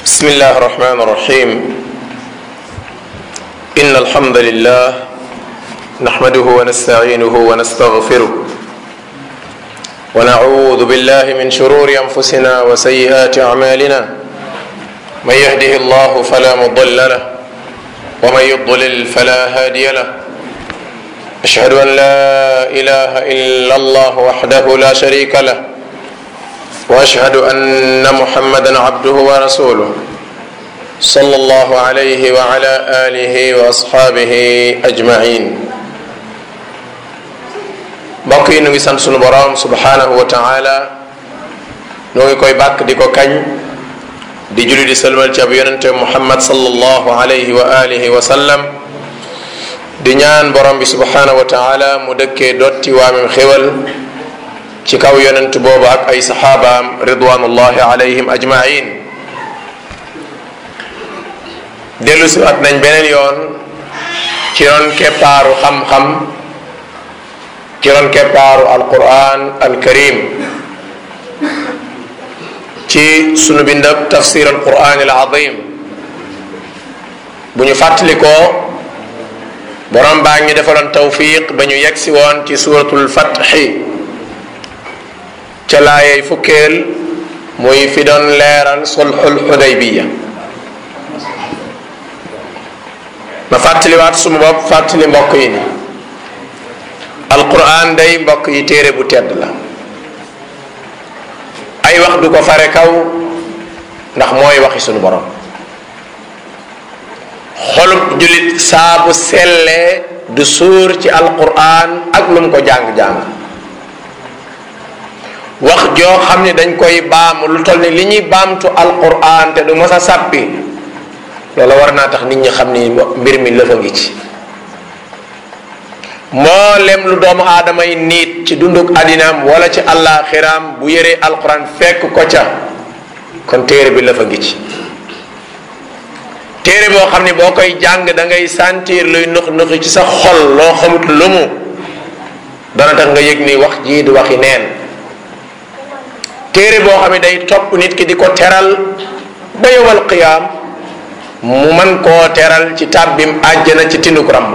بسم الله الرحمن الرحيم إن الحمد لله نحمده ونستعينه ونستغفره ونعوذ بالله من شرور أنفسنا وسيئات أعمالنا من يهده الله فلا مضل له ومن يضلل فلا هادي له أشهد أن لا إله إلا الله وحده لا شريك له واشهد ان محمدا عبده ورسوله صلى الله عليه وعلى اله واصحابه اجمعين mbokk yi nu ngi sant sunu boroom subhanahu wa taala nu ngi koy bàkk di ko kañ di julli di sëlmal ci ab yonente muhammad sallallahu alayhi wa alihi wa sallam di ñaan borom bi subhanahu wa taala mu dëkkee dotti waamem xéwal ci kaw yonent boobu ak ay saxaabaam ridwanullahi alayhim ajmain dellu si at nañ beneen yoon ci ron keppaaru xam-xam ci ron keppaaru alquran alkarim ci sunu bindab tafsir alquran alazim bu ñu fàttalikoo borom baa ngi defaloon tawfiq ba ñu yegsi woon ci suratul fatxi ca laayay fukkeel muy fi doon leeral sulxul xudaybiya ma fàttaliwaat suma bopp fàttali mbokk yi ni alquran day mbokk yi téere bu tedd la ay wax du ko fare kaw ndax mooy waxi sunu borom xolub julit saabu sellee du suur ci alquran ak lu mu ko jàng-jàng wax joo xam ne dañ koy baamu lu toll ni li ñuy baamtu alquran te du mës a sàppi loola war naa tax nit ñi xam ni mbir mi lëfa ngi ci mboolem lu doomu aadama yi niit ci dunduk àddinaam wala ci àllaaxiraam bu yëree alquran fekk ko ca kon téere bi lëfa ngi ci téere boo xam ne boo koy jàng da ngay sentir luy nux nuxi ci sa xol loo xamut lu mu dana tax nga yëg ni wax jii du waxi neen téere boo xam ne day topp nit ki di ko teral ba yowal qiyaam mu man koo teral ci tàbbim àjjana ci tinduk ramb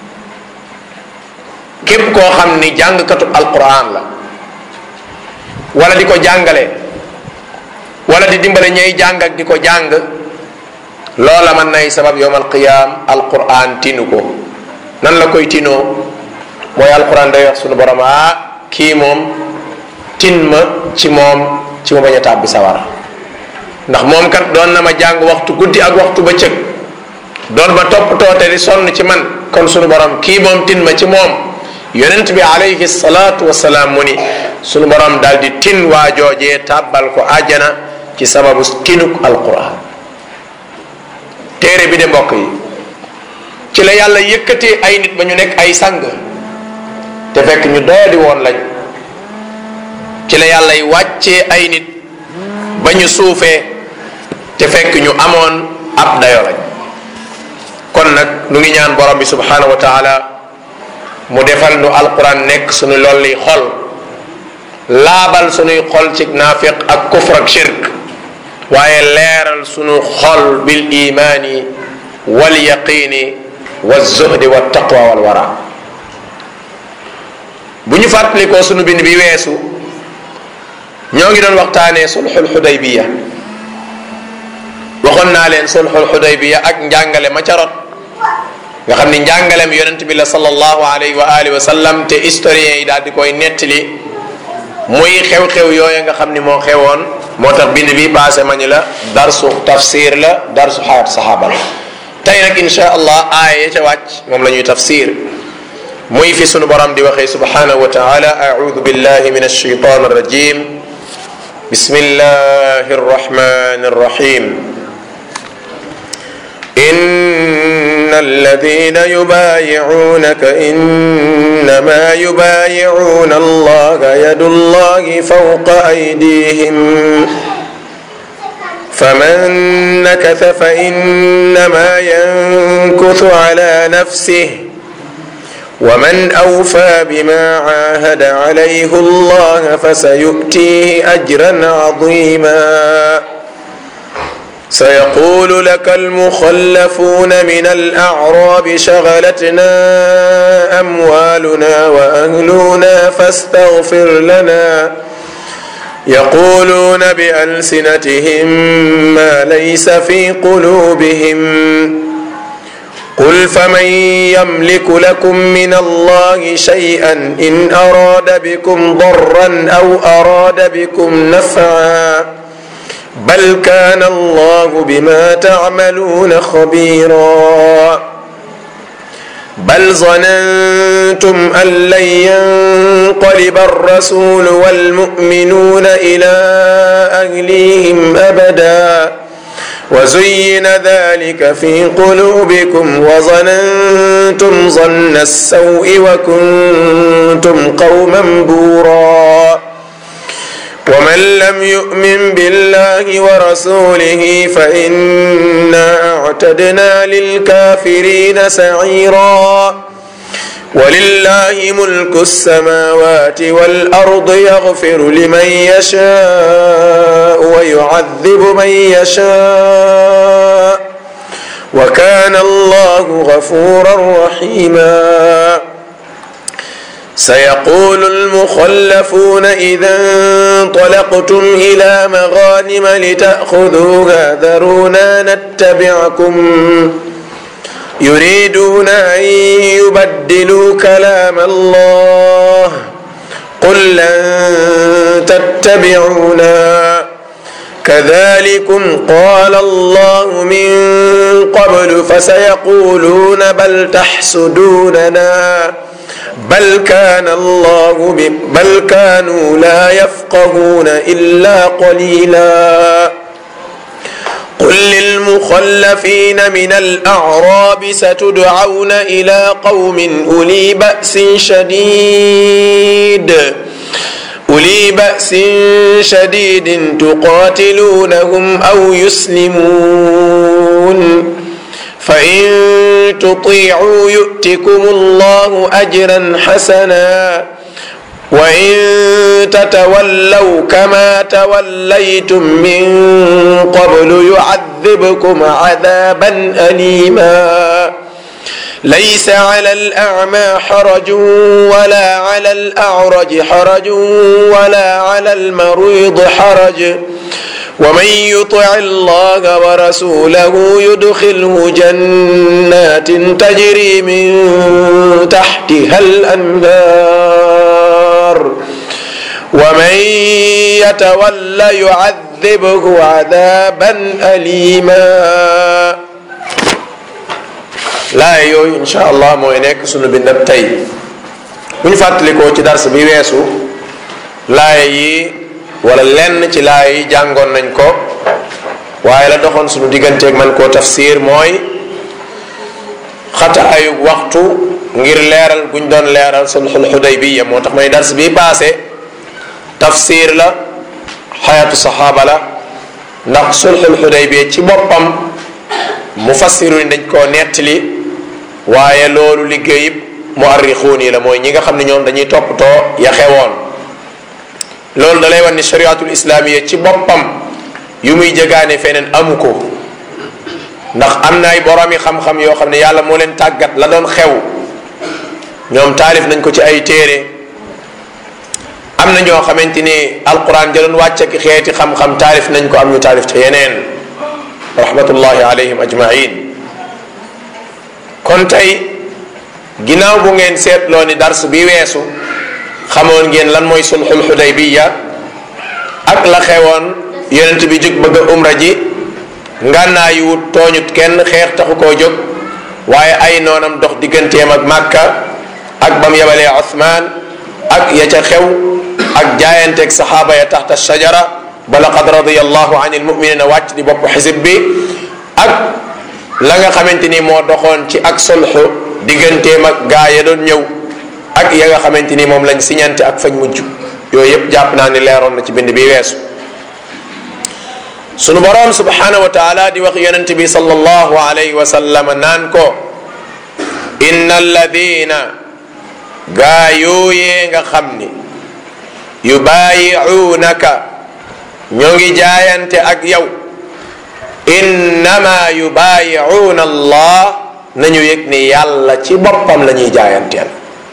képp koo xam ni jàngkatu alquran la wala di ko jàngale wala di dimbale ñay jàng ak di ko jàng loola mën nay sabab yowmal qiyaam alquran tinu ko nan la koy tinoo mooy alquran day wax sunu borom ah kii moom tin ma ci moom ci ma bañ a tàbbi sawara ndax moom kat doon na ma jàng waxtu guddi ak waxtu bëccëg doon ma toppatoo te di sonn ci man kon sunu borom kii moom tin ma ci moom yonent bi alayhi salaatu wasalaam mu ni sunu borom daal di tin waa joojee tàbbal ko àjjana ci sababu tinuk alquran téere bi de mbokk yi ci la yàlla yëkkatee ay nit ba ñu nekk ay sang te fekk ñu doodi woon lañ ci la yàlla y wàccee ay nit ba ñu suufee te fekk ñu amoon ab dayo lañ kon nag nu ngi ñaan borom bi subhanahu wa taala mu defal nu alquran nekk suñu lolli xol laabal suñuy xol ci naafiq ak kufr ak shirk waaye leeral suñu xol bil imaani wal yaqini wa zuhdi wa taqwa wal wara bu ñu fàttalikoo suñu bind bi weesu ñoo ngi doon waxtaanee sulxul xudaybiya waxoon naa leen sulxul xudaybiya ak njàngale ma ca rot nga xam ni njàngalem yonent bi la sallallahu alayhi wa alihi wa sallam te historiens yi daal di koy nettali muy xew-xew yooya nga xam ni moo xewoon moo tax bind bi passé ma ni la darsu tafsir la darsu xayaat saxaaba la tey nag insha allah aaya ya ca wàcc moom la ñuy tafsir muy fi sunu borom di waxee subhanahu wa taala audu billahi min alshaytan arrajim بسم الله الرحمن الرحيم إن الذين يبايعونك إنما يبايعون الله يد الله فوق أيديهم فمن نكث فإنما ينكث على نفسه ومن اوفى بما عاهد عليه الله فسيؤتيه اجرا عظيما سيقول لك المخلفون من الأعراب شغلتنا أموالنا وأهلنا فاستغفر لنا يقولون بألسنتهم ما ليس في قلوبهم قل فمن يملك لكم من الله شيئا إن أراد بكم ضرا أو أراد بكم نفعا بل كان الله بما تعملون خبيرا بل ظننتم ان لن ينقلب الرسول والمؤمنون الى اهليهم ابدا وزين ذلك في قلوبكم وظننتم ظن السوء وكنتم قوما بورا ومن لم يؤمن بالله ورسوله فإنا أعتدنا للكافرين سعيرا ولله ملك السماوات والأرض يغفر لمن يشاء ويعذب من يشاء وكان الله غفورا رحيما سيقول المخلفون إذا انطلقتم إلى مغانم لتأخذوها ذرونا نتبعكم يريدون أن يبدلوا كلام الله قل لن تتبعونا كذلكم قال الله من قبل فسيقولون بل تحسدوننا بل كان الله بل كانوا لا يفقهون الا قليلا قل للمخلفين من الاعراب ستدعون الى قوم اولي باس شديد اولي باس شديد تقاتلونهم او يسلمون فإن تطيعوا يؤتكم الله أجرا حسنا وإن تتولوا كما توليتم من قبل يعذبكم عذابا أليما ليس على الأعمى حرج ولا على الأعرج حرج ولا على المريض حرج ومن يطع الله ورسوله يدخله جنات تجري من تحتها الانهار ومن يتول يعذبه عذابا اليما laa yooyu insha allah mooy nekk sunu bindab tey bu ñu fàttalikoo ci dars bi weesu laaya yi wala lenn ci laaya yi jàngoon nañ ko waaye la doxoon sunu digganteeg man koo tafsir mooy xataayu waxtu ngir leeral guñ doon leeral sulxul xudaybiya moo tax may dars bi paase tafsir la xayatu saxaaba la ndax sulxul xudaybiya ci boppam mufassiru ni dañ koo nettali waaye loolu liggéeyib muarrixuun yi la mooy ñi nga xam ne ñoom dañuy toppatoo ya xewoon loolu da lay wan ni shariatul islaamiya ci boppam yu muy jëgaane feneen amu ko ndax am na ay boroomi xam-xam yoo xam ne yàlla moo leen tàggat la doon xew ñoom taalif nañ ko ci ay téere am na ñoo xamante ni alquran ja doon wàcce ki xeeti xam-xam taalif nañ ko am ñu taalif ca yeneen rahmatullahi alayhim ajmain kon tey ginnaaw bu ngeen seetloo ni dars bi weesu xamoon ngeen lan mooy sulxul xudaybiya ak la xewoon yonent bi jóg bëgg a umra ji ngànnaa yu wut tooñut kenn xeex taxu koo jóg waaye ay noonam dox digganteem ak màkka ak bam yabalee Othman ak ya ca xew ak jaayanteeg saxaaba ya taxta shajara ba laqad radiyallahu anil muminina wàcc di bopp xisib bi ak la nga xamante ni moo doxoon ci ak solxu digganteem ak gaa ya doon ñëw ak ya nga xamante ni moom lañ siñante ak fañ mujj yooyu yëpp jàpp naa ni leeroon na ci bind bi weesu sunu boroom subhanahu wa taala di wax yonent bi sallallahu alayhi wa sallam naan ko inna alladina gaa yooyee nga xam ni yubaayi'uunaka ñoo ngi jaayante ak yow innama yubaayicuuna allah nañu yëg ni yàlla ci boppam la ñuy jaayanteel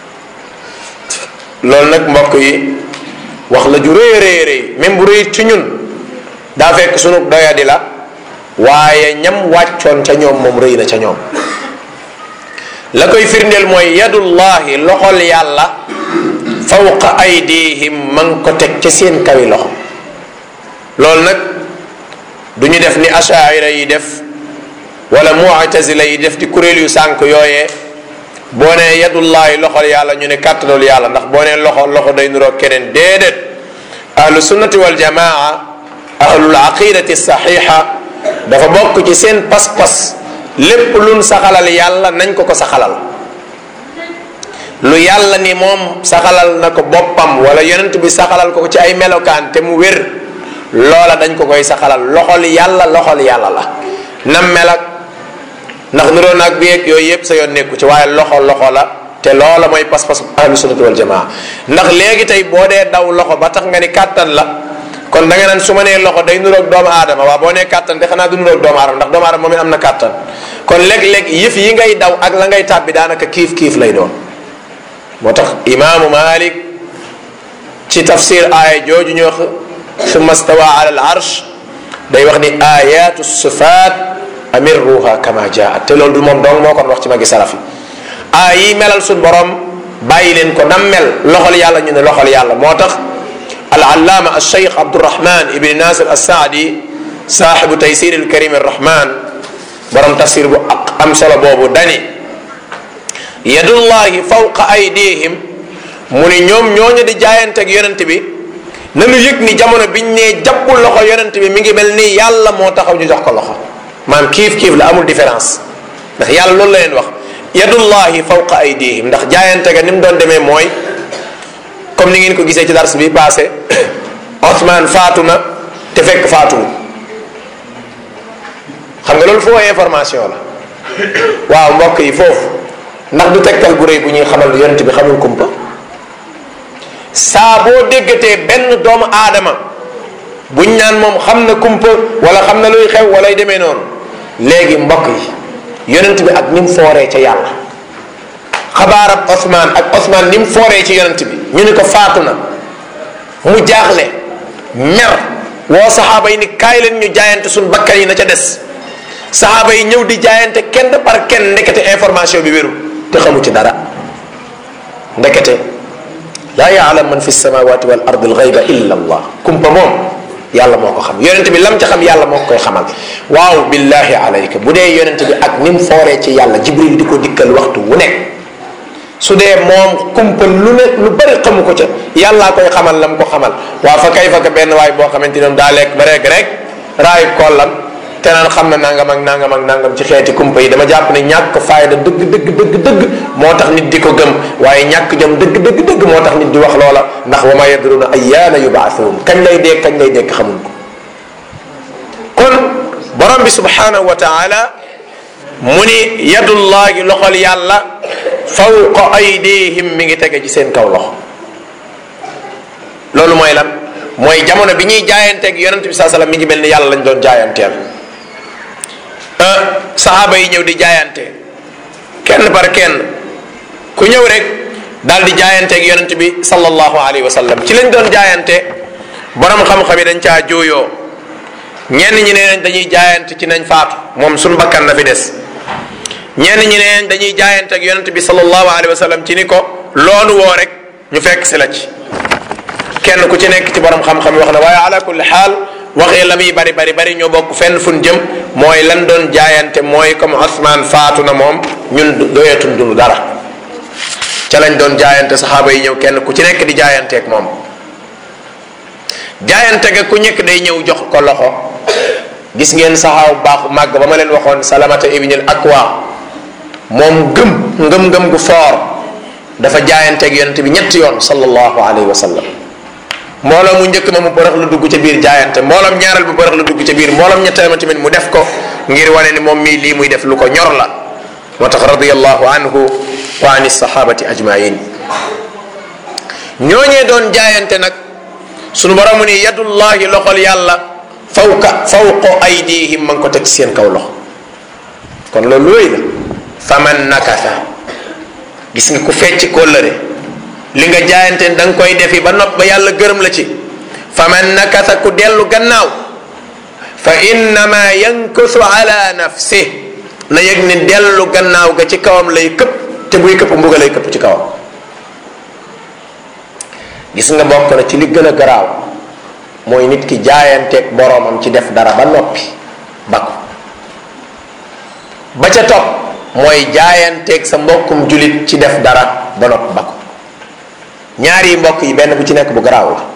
loolu nag mbokk yi wax la ju rëy rëy rëy même bu rëy ci ñun daa fekk sunu doyadi la waaye ñam wàccoon ca ñoom moom rëy na ca ñoom la koy firndeel mooy yadullahi loxol yàlla fawqa aydihim ma ngi ko teg ca seen kawi loxo loolu nag du ñu def ni ashaira yi def wala mu'tazila yi def di kuréel yu sànk yooyee boo nee yadullahi loxol yàlla ñu ne kàttanul yàlla ndax boo nee loxo loxo day nuroog keneen déedéet ahlu sunnati wal jamaa ahlul aqidati saxiixa dafa bokk ci seen pas-pas lépp luñ saxalal yàlla nañ ko ko saxalal lu yàlla ni moom saxalal na ko boppam wala yonent bi saxalal ko ci ay melokaan te mu wér loola dañ ko koy saxalal loxol yàlla loxol yàlla la nam melak ndax nuroo naag bi yeeg yooyu yëpp sa yoon nekku ci waaye loxo loxo la te loola mooy pas-pas ahlu sunnati wal jamaa ndax léegi tey boo dee daw loxo ba tax nga ni kàttan la kon da nga naan su ma nee loxo day nuroog doomu aadama waaw boo nee kàttan te xanaa du nuroog doomu aadama ndax doomu aadama moom it am na kàttan kon léeg-léeg yëf yi ngay daw ak la ngay tàbbi daanaka kiif kiif lay doon moo tax imaamu malik ci tafsir aaya jooju ñu wax summa stawa ala al arsh day wax ni ayatu sifaat amirruha kama jaat te loolu du moom dong moo kon wax ci magi salaf yi aay yi melal suñ borom bàyyi leen ko nam mel loxol yàlla ñu ne loxol yàlla moo tax العلامة الشيخ عبد الرحمن ابن ناصر السعدي صاحب تيسير الكريم الرحمن برم تفسير بو أم solo boobu dani yadullahi fawqa aydihim mu ni ñoom ñooñu di jaayanteeg yonent bi nanu yëg ni jamono biñ nee jàppul loxo yonent bi mi ngi mel ni yàlla moo taxaw ñu jox ko loxo maam kiif kiif la amul différence ndax yàlla loolu la leen wax yadullahi fawqa aydihim ndax jaayante ga ni mu doon demee mooy comme ni ngeen ko gisee ci dars bi passé Othman faatu na te fekk faatuwul xam nga loolu foo information la waaw mbokk yi foofu ndax du tegtal bu rëy bu ñuy xamal yonent bi xamul kumpa saa boo déggatee benn doomu aadama buñ naan moom xam na kumpa wala xam na luy xew walay demee noonu léegi mbokk yi yonent bi ak ni mu fooree ca yàlla xabaarab Ousmane ak Ousmane ni mu fooree ci yonent bi ñu ni ko faatu na mu jaaxle mer woo saxaaba yi ni kaay leen ñu jaayante suñ bakkan yi na ca des saxaaba yi ñëw di jaayante kenn par kenn ndekete information bi wéru te xamu ci dara ndekete laa yaalam man fi samawati wal ardi alxayba illa allah kumpa moom yàlla moo ko xam yonent bi lam ca xam yàlla moo ko koy xamal waaw billahi alayka bu dee yonent bi ak ni mu fooree ci yàlla jibril di ko dikkal waxtu wu nekk su dee moom kumpa lu ne lu bari xamu ko ca yàllaa koy xamal lam ko xamal waa fa kay fa ka benn waay boo xamante ne daa lekk ba rek rek raayub kollam te naan xam na nangam ak nangam ak nangam ci xeeti kumpa yi dama jàpp ne ñàkk fayda dëgg dëgg dëgg dëgg moo tax nit di ko gëm waaye ñàkk jom dëgg dëgg dëgg moo tax nit di wax loola ndax wa ma yadruna ayyaana yubaathuun kañ lay dee kañ lay dekk xamuñ ko kon borom bi subhanahu wa taala mu ni yadullahi loxol yàlla fawqa aydihim mi ngi tege ci seen kaw loxo loolu mooy lan mooy jamono bi ñuy jaayanteeg yonent bi saa sallam mi ngi mel ni yàlla lañ doon jaayanteel saxaaba yi ñëw di jaayante kenn par kenn ku ñëw rek daal di jaayanteeg yonent bi sallallahu alayhi wa sallam ci lañ doon jaayante borom xam-xam yi dañ caa jooyoo ñenn ñi nee nañ dañuy jaayante ci nañ faatu moom suñ bakkan na fi des ñenn ñi nee nañ dañuy jaayante ak yonent bi sallallahu alayhi wa sallam ci ni ko loolu woo rek ñu fekk si la ci kenn ku ci nekk ci borom xam-xam wax na waaye ala kulli xaal waxee la muy bari bari bari ñoo bokk fenn fun jëm mooy lan doon jaayante mooy comme Ousmane faatu na moom ñun doyatun dunu dara ca lañ doon jaayante saxaaba yi ñëw kenn ku ci nekk di jaayanteeg moom jaayante ga ku nekk day ñëw jox ko loxo gis ngeen saxaaw baaxu màgg ba ma leen waxoon salamata ibnil akwa moom gëm ngëm-ngëm gu foor dafa jaayanteeg yonente bi ñetti yoon sallallahu alayhi wa sallam mbooloo mu njëkk ma mu barax lu dugg ca biir jaayante mbooloom ñaareel bu barax lu dugg ca biir mbooloom ñetteel ma tamit mu def ko ngir wane ni moom mii lii muy def lu ko ñor la moo tax radiallahu anhu wa ani sahabati ajmain ñooñee doon jaayante nag sunu borom mu ni yadullahi loxol yàlla fawka fawqa aydihim ma ngi ko teg ci seen kaw loxo kon loolu looy la faman nakasa gis nga ku fecc kóllëre li nga jaayante da nga koy defi ba nopp ba yàlla gërëm la ci faman nakasa ku dellu gannaaw fa innama yankusu ala nafsi na yëg ni dellu gannaaw ga ci kawam lay këpp te buy këpp mbuga lay këpp ci kawam gis nga bokk na ci li gën a garaaw mooy nit ki jaayanteeg boroomam ci def dara ba noppi ba ko ba ca topp mooy jaayanteeg sa mbokkum julit ci def dara ba noppi ba ko ñaari mbokk yi benn bu ci nekk bu garaaw la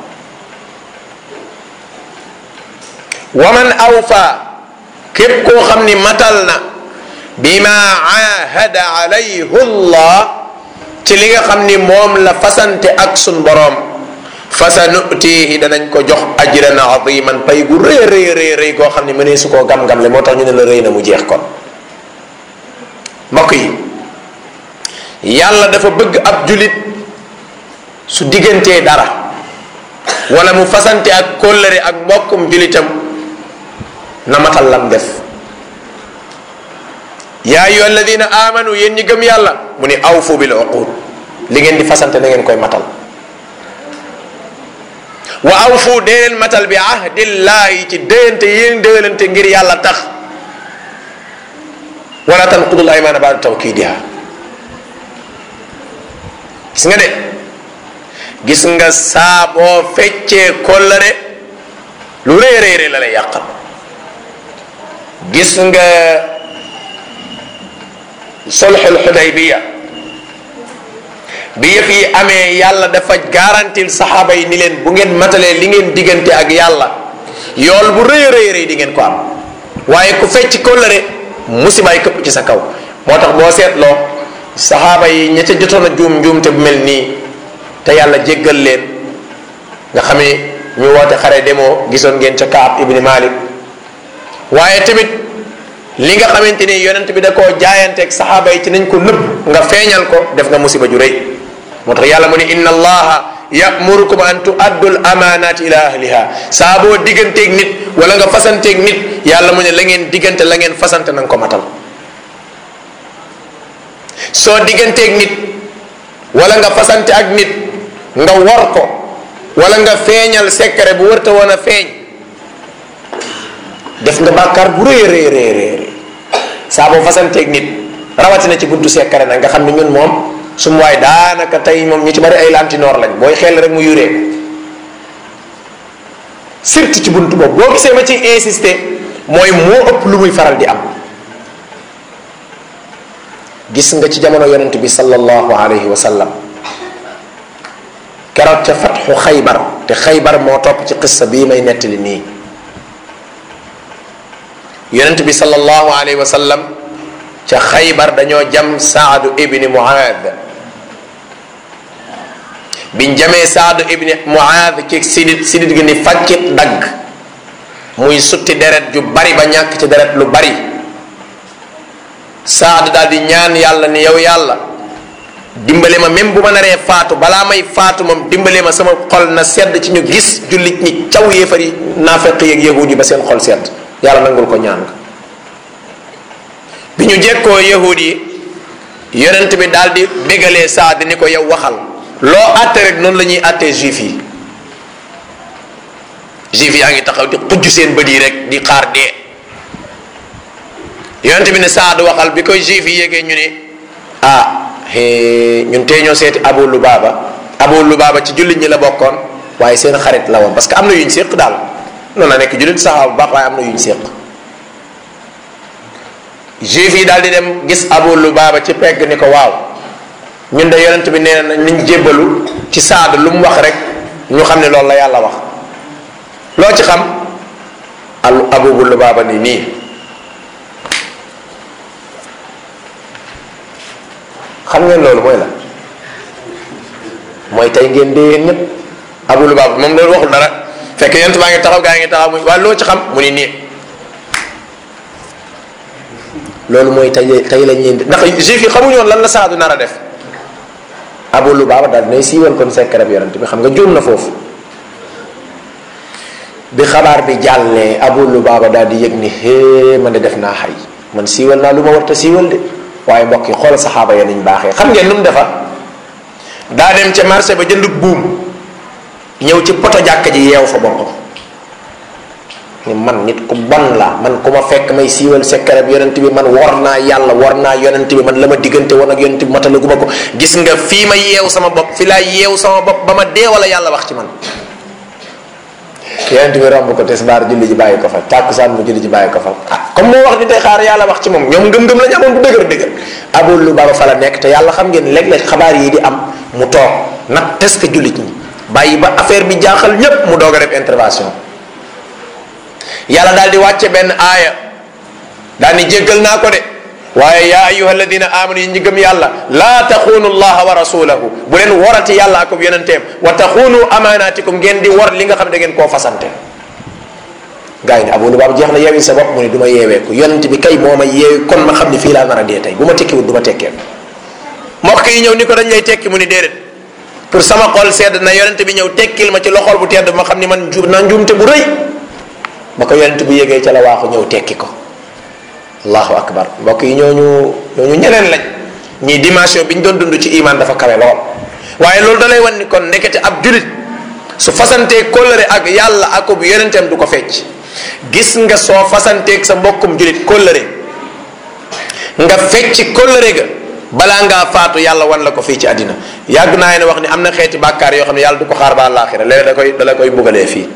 waman awfa képp koo xam ni matal na bima ahada alayhi llah ci li nga xam ni moom la fasante ak sun boroom fasa nutihi danañ ko jox ajran aziman pay gu rëy rëy rëy rëy koo xam ni mënee su koo gam-gam le moo tax ñu ne la rëy na mu jeex kon mbokk yi yàlla dafa bëgg ab julit su diggantee dara wala mu fasante ak kóllëre ak mbokkum julitam na matal lam def yaa ayyuha alladina amanu yéen ñi gëm yàlla mu ni awfu bil uqud li ngeen di fasante na ngeen koy matal wa awfu dee leen matal bi ahdillahi ci déyante yéen déyalante ngir yàlla tax wala tanqudul aymana baada tawkidiha gis nga de gis nga saa boo feccee kóllëre lu rëy rëy rëy la lay yàqal gis nga sulxul xudaybiya bi yëf yi amee yàlla dafa garantil saxaaba yi ni leen bu ngeen matalee li ngeen diggante ak yàlla yool bu rëy rëy rëy di ngeen ko am waaye ku fecc kóllëre musibaay këpp ci sa kaw moo tax boo seetloo saxaaba yi ña ca jotoon a juum njuumte bu mel nii te yàlla jéggal leen nga xam ni ñu woote xare demoo gisoon ngeen ca Kaab ibni Malik waaye tamit li nga xamante ni yonent bi da koo jaayanteeg saxaaba yi ci nañ ko nëbb nga feeñal ko def nga musiba ju rëy moo tax yàlla mu ne inna allaha yamurukum an tuaddul amanati ila ahliha saa boo digganteeg nit wala nga fasanteeg nit yàlla mu ne la ngeen diggante la ngeen fasante na nga ko matal soo digganteeg nit wala nga fasante ak nit nga war ko wala nga feeñal secret bu wërta woon a feeñ def nga bàkkaar bu rëy rëy rëy rëy saa boo fasanteeg nit rawatina ci buntu secret nag nga xam ne ñun moom su mu waay daanaka tey moom ñu ci bari ay lantinoor lañ booy xel rek mu yuree surtout ci buntu boobu boo gisee ma ci insister mooy moo ëpp lu muy faral di am gis nga ci jamono yonent bi sallallahu alayhi wa sallam keroog ca fatxu xaybar te xaybar moo topp ci qissa bii may nettali nii yonent bi sallallahu alayhi wa sallam ca xaybar dañoo jam saadu ibni muaad biñ jamee saadu ibni muaad ci sidit sidit gi ni faccit dagg muy sutti deret ju bari ba ñàkk ci deret lu bari saad daal di ñaan yàlla ni yow yàlla dimbale ma même bu ma naree faatu balaa may faatu moom dimbale ma sama xol na sedd ci ñu gis jullit ñi caw yéefar yi naafeq yeeg yahud yi ba seen xol sedd yàlla nangul ko ñaan nga bi ñu jekkoo yahud yi yonent bi daal di bégalee saad ni ko yow waxal loo àtte rek noonu la ñuy àttee juif yi juif yaa ngi taxaw di xujj seen bët yi rek di xaar dee yonent bi ne saad waxal bi koy juif yi yégee ñu ne ah ñun tey ñoo seeti abu lubaaba abu lubaaba ci jullit ñi la bokkoon waaye seen xarit la woon parce que am na yuñ séq daal noonu la nekk jullit saxaaba bu baax waaye am na yuñ séq juif yi daal di dem gis abu lubaaba ci pegg ni ko waaw ñun de yonent bi nee na niñ jébbalu ci saad lu mu wax rek ñu xam ne loolu la yàlla wax loo ci xam al abu lubaaba ni nii xam ngeen loolu mooy la mooy tey ngeen dee yéen ñëpp abu lubaaba moom loolu waxul dara fekk yonent baa ngi taxaw gaa ngi taxaw muy waaye loo ci xam mu ni nii loolu mooy tey tey lañ leen di ndax juif yi xamuñu woon lan la saadu nar a def abu lubaaba daal dinay siiwal kon secret bi yonent bi xam nga juum na foofu bi xabaar bi jàllee Abu Lubaaba daal di yëg ni hee man de def naa xay man siiwal naa lu ma war ta siiwal de waaye mbokk yi xool saxaaba ya niñ baaxee xam ngeen nu mu defa daa dem ca marché ba jënd buum ñëw ci poto jàkka ji yeew fa boppam ni man nit ku bon la man ku ma fekk may siiwal secret bi yonent bi man war naa yàlla war naa yonent bi man la ma diggante woon ak yonent bi matalagu ma ko gis nga fii ma yeew sama bopp fi laa yeew sama bopp ba ma dee wala yàlla wax ci man yonent bi romb ko tisbaar julli ji bàyyi ko fa tàkkusaan mu julli ji bàyyi ko fa ah comme moo wax ni tey xaar yàlla wax ci moom ñoom ngëm-ngëm la ñu amoon bu dëgër dëgër Abu Lubaaba fa la nekk te yàlla xam ngeen léeg-léeg xabaar yi di am mu toog nag test jullit ñi bàyyi ba affaire bi jaaxal ñépp mu doog a def intervention yàlla daal di wàcce benn aaya daal ni jéggal naa ko de waaye yaa ayuha alladina amanu yi ñi gëm yàlla laa taxuunu llaha wa rasulahu bu leen warati yàlla ak yonenteem wa taxuunu amaanaatikum ngeen di war li nga xam ne da ngeen koo fasante gars yi ne abu lubaab jeex na yeewi sa bopp mu ne du ma yeeweeku yonent bi kay moo ma yeewi kon ma xam ne fii laa nar a dee tey bu ma tekkiwul du ma tekkee mbokk yi ñëw ni ko dañ lay tekki mu ni déedéet pour sama xol sedd na yonent bi ñëw tekkil ma ci loxol bu tedd ma xam ni man ju na njuumte bu rëy ba ko yonent bu yégee ca la waaxu ñëw tekki ko allahu akbar mbokk yi ñooñu ñooñu ñeneen lañ ñii dimension bi ñu doon dund ci iman dafa kawe lool waaye loolu da lay wan ni kon ndekete ab julit su fasantee kóllëre ak yàlla ak bu yonenteem du ko fecc gis nga soo fasanteeg sa mbokkum julit kóllëre nga fecc kóllëre ga balaa ngaa faatu yàlla wan la ko fii ci àddina yàgg naa ne wax ni am na xeeti bàkkaar yoo xam ne yàlla du ko xaar ba àllaaxira léeg da koy da la koy mbugalee fii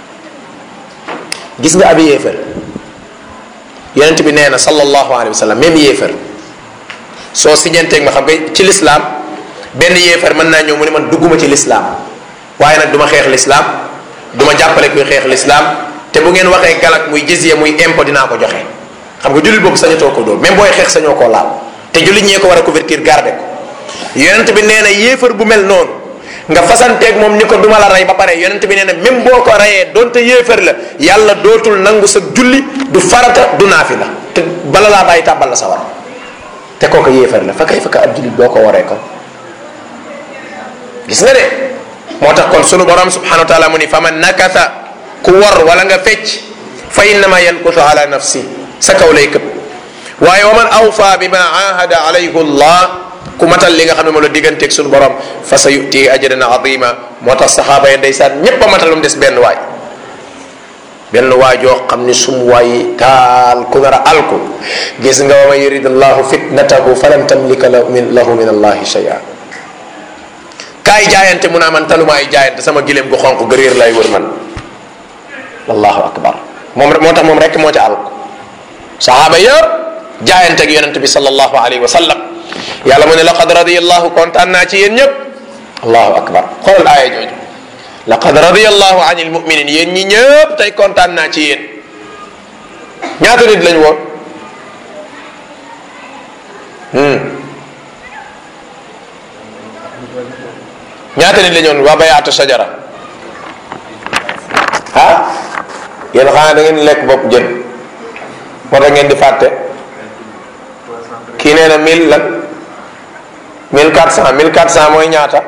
gis nga abi yéefar yonent bi nee na sallallahu alayhi wa sallam même yéefar soo siñanteeg ma xam nga ci lislaam benn yéefar mën naa ñëw mu ne man dugguma ci lislaam waaye nag du ma xeex lislaam du ma jàppale kuy xeex lislaam te bu ngeen waxee galak muy jizya muy impôt dinaa ko joxe xam nga jullit boobu sañatoo ko dóor même booy xeex sañoo koo laal te jullit ñee ko war a couverture garder ko yonent bi nee na yéefar bu mel noonu nga fasanteeg moom ni ko duma la rey ba pare yonent bi nee na même boo ko reyee donte yéefar la yàlla dootul nangu sa julli du farata du naafi la te bala laa bàyyi tàbbal la sa war te kooku yéefar la fa kay fa ka ab jullit boo ko waree kon gis nga de moo tax kon sunu borom subhanahu wa taala mu ni fa man nakasa ku war wala nga fecc fa innama yankusu ala nafsi sa kaw lay këpp waaye wa man awfa bima ahada alayhi allah ku matal li nga xam ne moom la digganteeg sunu borom fa sa yuti ajran azima moo tax saxaaba yi ndeysaan ñépp a matal lu mu des benn waay benn waay joo xam ni sum waay taal ku nar a alku gis nga wa man yurid allahu fitnatahu falan tamlika lahu min lahu min allahi shay'a kaay jaayante mu naa man talumaay jaayante sama gileem gu xonq gëréer lay wër man allahu akbar moom moo tax moom rek moo ca alku saxaaba yëpp jaayante ak yonente bi sallallahu alayhi wa sallam yàlla mu ne laqad radiyallahu kontaan naa ci yéen ñëpp allahu akbar xoolal aaya jooju laqad radiyallahu an il muminin yéen ñi ñëpp tey kontaan naa ci yéen ñaata nit lañ woon ñaata nit lañ woon waa bayaatu sajara ah yéen xanaa da ngeen lekk bopp jën moo tax ngeen di fàtte kii nee na mille lan mille quatre cent mille quatre cent mooy ñaata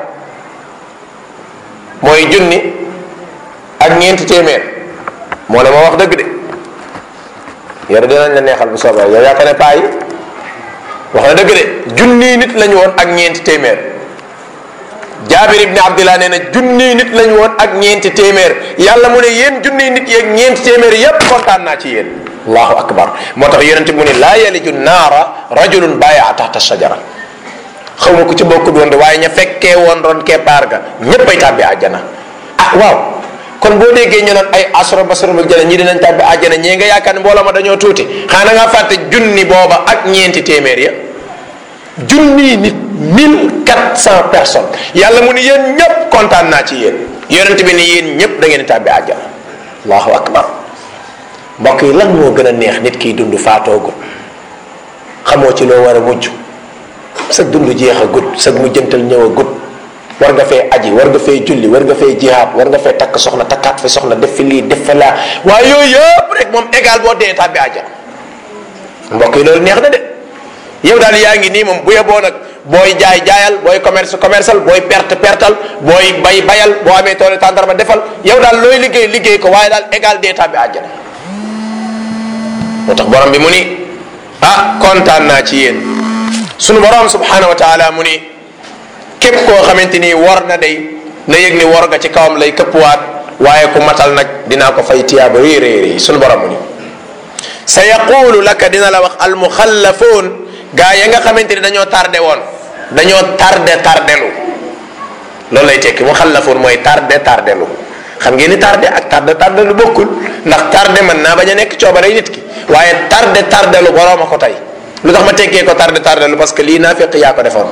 mooy junni ak ñeenti téeméer moo ne ma wax dëgg de yore dinañ la neexal bu soobee yow yaakaar ne paa yi wax na dëgg de junni nit lañu woon ak ñeenti téeméer jaabir ibni abdillah nee na junni nit lañu woon ak ñeenti téeméer yàlla mu ne yéen junni nit yeeg ñeenti téeméer yépp kontaan naa ci yéen allahu akbar moo tax yonente mu ne laa yaliju naara rajulun bàyyi taxta shajara xaw ma ku ci bokkut woon de waaye ña fekkee woon ron keppaar ga ñépp ay tàbbi àjjana ah waaw kon boo déggee ñu naan ay asro basro bu jana ñi dinañ tàbbi àjjana ñee nga yaakaar ne mbooloo ma dañoo tuuti xanaa nga fàtte junni booba ak ñeenti téeméer ya junni nit mille quatre cent personnes yàlla mu ni yéen ñépp kontaan naa ci yéen yonent bi ni yéen ñépp da ngeen di tàbbi àjjana allahu akbar mbokk yi lan moo gën a neex nit kiy dund faatoogul xamoo ci loo war a mujj sa dund jeex a gut sa mujjantal ñëw a gut war nga fee aji war nga fee julli war nga fee jihaad war nga fee takk soxna takkaat fi soxna def fi lii def fi laa waaye yooyu yëpp rek moom égal boo dee tàbbi àjjana mbokk yi loolu neex na de yow daal yaa ngi nii moom bu yeboo nag booy jaay jaayal booy commerce commercial booy perte pertal booy bay bayal boo amee tool tàndarma defal yow daal looy liggéey liggéey ko waaye daal égal d'état bi àjjana moo tax borom bi mu ni ah kontaan naa ci yéen sunu borom subhanahu wa taala mu ni képp koo xamante ni war na day na yëg ni war nga ci kawam lay këppwaat waaye ku matal nag dinaa ko fay tiyaaba réy réy réy sunu borom mu ni sa yaqulu laka dina la wax almuxallafuun gaa ya nga xamante ni dañoo tardé woon dañoo tardé tardelu loolu lay tekki muxallafuun mooy tardé tardelu xam ngeen ni tardé ak tardé tardelu bokkul ndax tardé mën naa bañ a nekk coobare nit ki waaye tardé tardelu boroom a ko tey lu tax ma tekkee ko tardé tardelu parce que lii naa fekk yaa ko defoon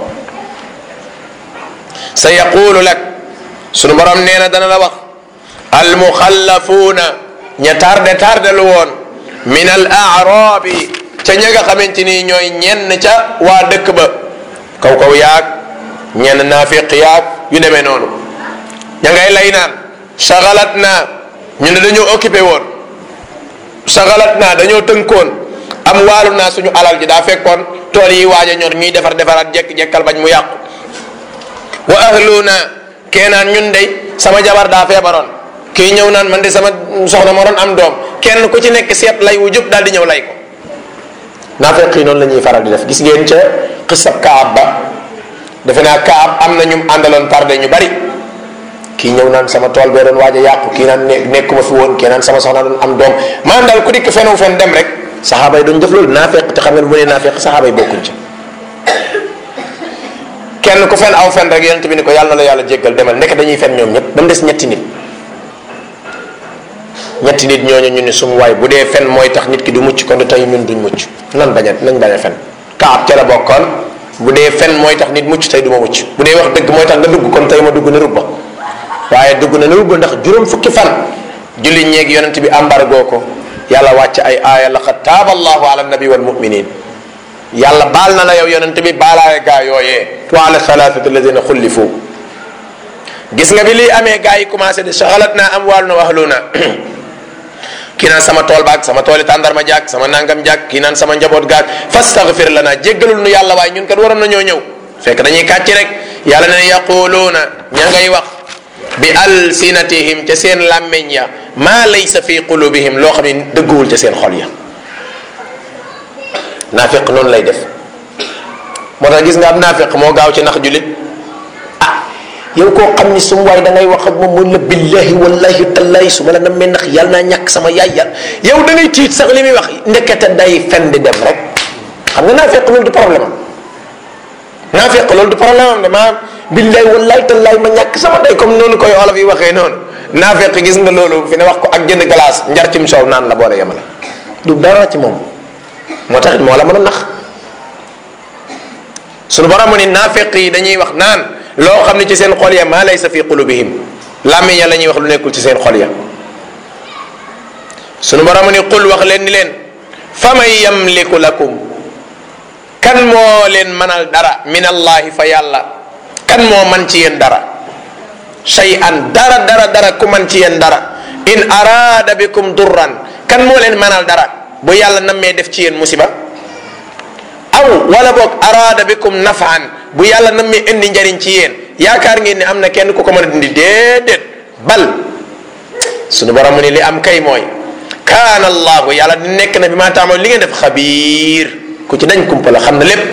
sa yaqulu lak sunu borom nee na dana la wax almuxallafuuna ña tardé tardelu woon min al aarabi ca ña nga xamante ni ñooy ñenn ca waa dëkk ba kaw kaw yaag ñenn naafiq yaag yu demee noonu ña ngay lay naan sagalat naa ñu ne dañoo occupé woon sagalat naa dañoo tënkoon am waalu naa suñu alal ji daa fekkoon tool yi waaj a ñor ñuy defar defaraat jekk-jekkal bañ mu yàqu wa ahlu naa keenaan ñun dey sama jabar daa feebaroon kii ñëw naan man de sama soxna ma doon am doom kenn ku ci nekk seet lay wu jub daal di ñëw lay ko naafeq yi noonu la ñuy faral di def gis ngeen ca xisab kaab ba defe naa kaab am na ñu àndaloon tardé ñu bari kii ñëw naan sama tool bee doon waaj a yàqu kii naan nekkuma fi woon kii naan sama soxna doon am doom maanaam daal ku dikk fenu fen dem rek saxaaba yi duñ def loolu naafeq te xam nga bu ne naafeq saxaaba yi bokkuñ ca kenn ku fen aw fen rek yonent bi ni ko yàlla na la yàlla jéggal demal nekk dañuy fen ñoom ñëpp ba mu des ñetti nit ñetti nit ñooñu ñu ni sumu waay bu dee fen mooy tax nit ki du mucc kon du tey ñun duñ mucc nan bañ a nañ bañ a fen kaab ca la bokkoon bu dee fen mooy tax nit mucc tey du ma mucc bu dee wax dëgg mooy tax nga dugg kon tey ma dugg na rubba waaye dugg na na rubba ndax juróom fukki fan julli ñeeg yonent bi embargo ko yàlla wàcc ay aaya laqad taaba allahu ala nabi wal muminin yàlla baal na la yow yonent bi baalaale gaa yooyee wa ala thalathati alladina xullifu gis nga bi lii amee gaa yi commencé de saxalat naa am wàllu na waxlu na kii naan sama tool baag sama tooli tàndarma jaag sama nangam jaag kii naan sama njaboot gaag fastaghfir lana jéggalul nu yàlla waaye ñun kat waroon nañoo ñëw fekk dañuy kàcci rek yàlla ne yaquluuna ña ngay wax bi alsinatihim ca seen làmmeñ ya maa laysa fi qulubihim loo xam ne dëgguwul ca seen xol ya naafiq noonu lay def moo tax gis nga am naafiq moo gaaw ci nax julit ah yow koo xam ni sum waay da ngay wax ak moom mun la billahi wallahi tallahi su ma la nammee nax yàlla naa ñàkk sama yaay yàlla yow da ngay tiit sax li muy wax ndekete day fen di dem rek xam nga naafiq loolu du problème am naafiq loolu du problème am de maanaam billahi wallahi tallahi ma ñàkk sama day comme noonu koy olof yi waxee noonu naafiq gis nga loolu fi ne wax ko ak jënd glace njar cim soow naan la boole yemale du dara ci moom moo tax moo la mën a nax sunu borom mu ni naafiq yi dañuy wax naan loo xam ne ci seen xol ya maa laysa fi qulubihim làmmiñ ya la ñuy wax lu nekkul ci seen xol ya sunu borom mu ni qul wax leen ni leen fa man yamliku lakum kan moo leen mënal dara min allahi fa yàlla kan moo man ci yéen dara shay'an dara dara dara ku man ci yéen dara in araada bikum durran kan moo leen mënal dara bu yàlla nammee def ci yéen musiba aw wala boog araada bikum nafaan bu yàlla nammee indi njariñ ci yéen yaakaar ngeen ni am na kenn ku ko mën a dindi déedéet bal sunu borom mu ni li am kay mooy kaana allahu yàlla di nekk na bi maa taamal li ngeen def xabiir ku ci dañ kumpa la xam na lépp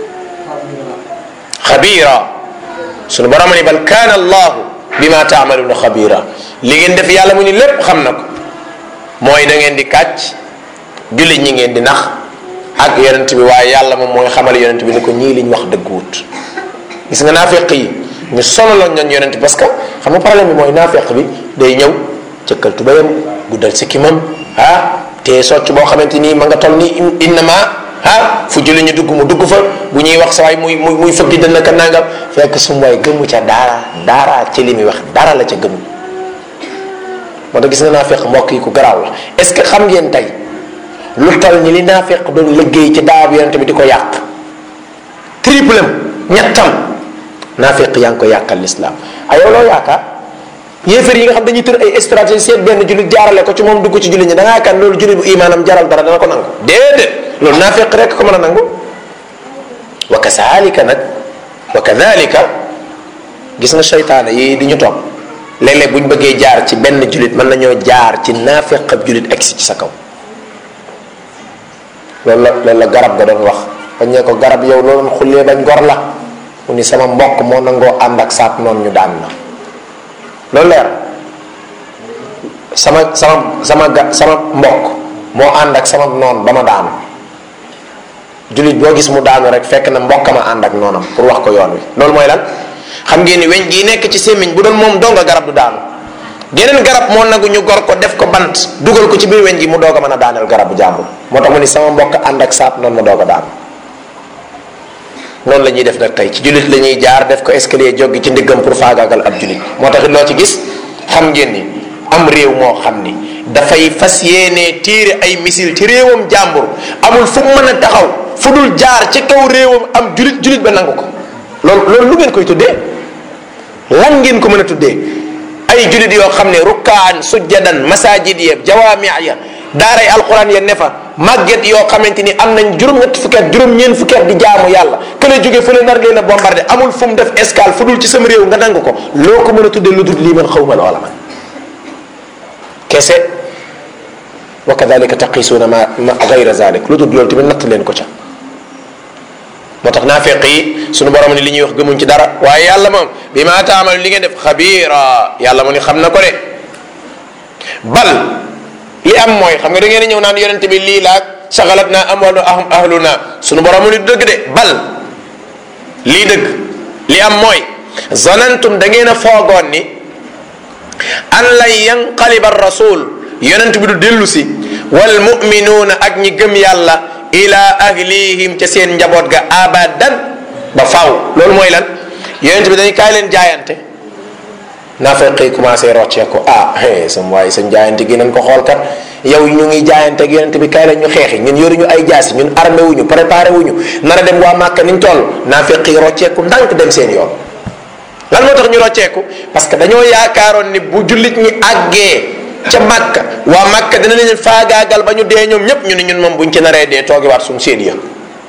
xabiira sunu borom mu ni bal kaana allahu bi maa taamaluuna xabiira li ngeen def yàlla mu ni lépp xam na ko mooy da ngeen di kàcc jullit ñi ngeen di nax ak yonent bi waaye yàlla moom mooy xamal yonent bi ni ko ñii liñ wax dëgguwut gis nga naafeq yi ñu sonaloon ñoon yonent bi parce que xam nga problème bi mooy naafeq bi day ñëw cëkkal tubayam guddal sikkimam ah te socc boo xamante nii ma nga toll ni innama ah fu julli ñu dugg mu dugg fa bu ñuy wax sa waay muy muy muy fëgg dana ka nangam fekk sum waay gëmu ca daara daara ci li muy wax dara la ca gëmu moo tax gis nga naafeq mbokk yi ku garaaw la est ce que xam ngeen tey lu tal ni li naafeq doon liggéey ci daaw yonent bi di ko yàq triple ñettam naafeq yaa ngi ko yàqal l'islam ay yow loo yaakaar yéefar yi nga xam dañuy tër ay stratégie seet benn jullit jaarale ko ci moom dugg ci jullit ñi da ngaa yaakaar loolu jullit bu imaanam jaral dara dana ko nangu déedéet loolu naafeq rek ko mën a nangu wa kazalika nag wa kadalika gis nga seytaane yi di ñu topp léeg-léeg bu ñu bëggee jaar ci benn julit mën nañoo jaar ci naafeq ab julit egsi ci sa kaw loolu la loolu la garab ga doon wax bañ ne ko garab yow loolu xullee bañ gor la mu ni sama mbokk moo nangoo ànd ak saat noonu ñu daan la loolu leer sama sama sama ga sama mbokk moo ànd ak sama noon ba ma daanu julit boo gis mu daanu rek fekk na mbokk ma ànd ak noonam pour wax ko yoon wi loolu mooy lan xam ngeen ni weñ gii nekk ci sémmiñ bu doon moom donga garab du daanu geneen garab moo nagu ñu gor ko def ko bant dugal ko ci biir weñ gi mu doog a mën a daaneel garabu jàmbur moo tax mu ni sama mbokk ànd ak saat noonu ma doog a daanu noonu la ñuy def nag tey ci julit la ñuy jaar def ko escalier joggi ci ndiggam pour faagaagal ab julit moo tax loo ci gis xam ngeen ni am réew moo xam ni dafay fas yéenee tiire ay missile ci réewam jàmbur amul fu mu mën a taxaw fu dul jaar ci kaw réewam am julit julit ba nangu ko loolu loolu lu ngeen koy tuddee lan ngeen ko mën a tuddee ay julit yoo xam ne rukkaan sujjadan masajid ya jawaami ya daaray alquran ya ne fa màgget yoo xamante ni am nañ juróom-ñett fukki at juróom-ñeent fukki at di jaamu yàlla kële jóge fële nar leen a bombardé amul fu mu def escale fu dul ci sama réew nga nangu ko loo ko mën a tuddee lu dul lii man xawma loola man kese wa kadalika taqisuuna ma ma gayra zalik lu dul loolu tamit natt leen ko ca moo tax naafeq yi sunu borom ni li ñuy wax gëmuñ ci dara waaye yàlla moom bi ma taamal li ngeen def xabiira yàlla mu ni xam na ko de bal li am mooy xam nga da ngeen ñëw naan yonente bi lii laag sagalat naa amwalu ahluna sunu borom mu ni dëgg de bal lii dëgg li am mooy zanantum da ngeen a foogoon ni an lan yanqaliba rasul yonent bi du dellu si wal muminuuna ak ñi gëm yàlla ila ahlihim ca seen njaboot ga abadan ba faw loolu mooy lan yonent bi dañu kaay leen jaayante naafeq yi commencé roccee ko ah hey sam waaye sa jaayante gi nañ ko xool kat yow ñu ngi jaayante ak yonent bi kaay leen ñu xeexi ñun yoruñu ay jaasi ñun armé wuñu préparé wuñu nar a dem waa màkka niñ toll naafeq yi rocceeku ndànk dem seen yoon lan moo tax ñu rocceeku parce que dañoo yaakaaroon ni bu jullit ñi àggee ca màkka waa màkka dina leen faagaagal ba ñu dee ñoom ñépp ñu ne ñun moom buñ ci naree dee toogiwaat suñ seen ya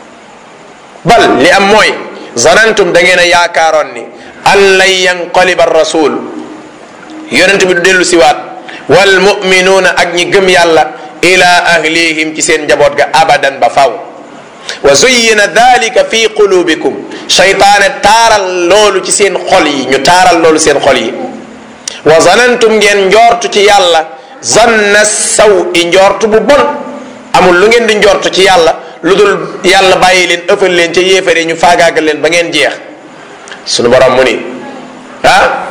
bal li am mooy zanantum da ngeen a yaakaaroon ni an lan yanqaliba rasul yonent bi du dellu siwaat wal muminuuna ak ñi gëm yàlla ila ahlihim ci seen njaboot ga abadan ba faw wa zuyyina dalika fi qulubikum shaytaane taaral loolu ci seen xol yi ñu taaral loolu seen xol yi wa zanantum ngeen njortu ci yàlla zanna saw i njortu bu bon amul lu ngeen di njortu ci yàlla lu dul yàlla bàyyi leen ëffal leen ca yéefare ñu faagaagal leen ba ngeen jeex sunu borom mu ni ah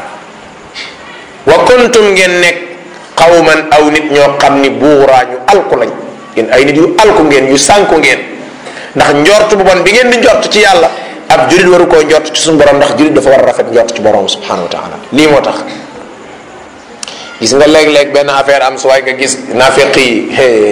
wa kuntum ngeen nekk xawman aw nit ñoo xam ni buuraa ñu alku lañ yéen ay nit yu alku ngeen yu sànku ngeen ndax njort bu bon bi ngeen di njort ci yàlla ab julit waru koo njort ci suñu borom ndax julit dafa war a rafet njort ci borom subhanahu wa taala lii moo tax gis nga léeg-léeg benn affaire am su waay nga gis naafeq yi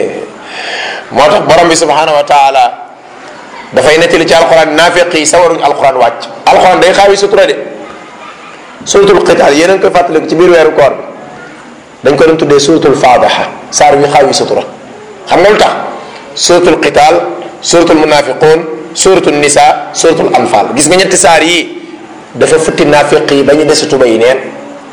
moo tax borom bi subhanahu wa taala dafay nettali ci alquran naafeq yi sawaruñ alquran wàcc alquran day xaawi sutura de suratul qital yéen a ngi koy fàttaliku ci biir weeru koor bi dañ ko doon tuddee suratul faadaxa saar wi xaawi sutura xam nga lu tax suratul qital suratul munafiqun suratul nisa suratul anfal gis nga ñetti saar yii dafa futti naafiq yi ba ñu desi tuba yi neen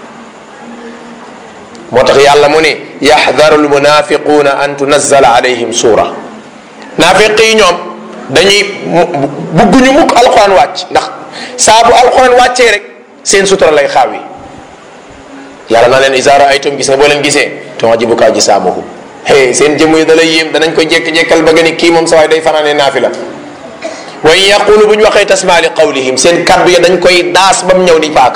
moo tax yàlla mu ne yaxdaru almunafiquuna an tunazzala alayhim suura naafiq yi ñoom dañuy bugguñu mukk alquran wàcc ndax saa bu alquran wàccee rek seen sutura lay xaaw yi yàlla naa leen isa raaytum gis nga boo leen gisee tuajibuka ajsaamuhum hey seen jëmm yi da lay yéem danañ ko jekk-jekkal ba nga ni kii moom sa waay day fanaane naafila wa in yaqulu bu ñu waxee tasmaa li qawlihim seen kaddu ya dañ koy daas ba mu ñëw ni paaka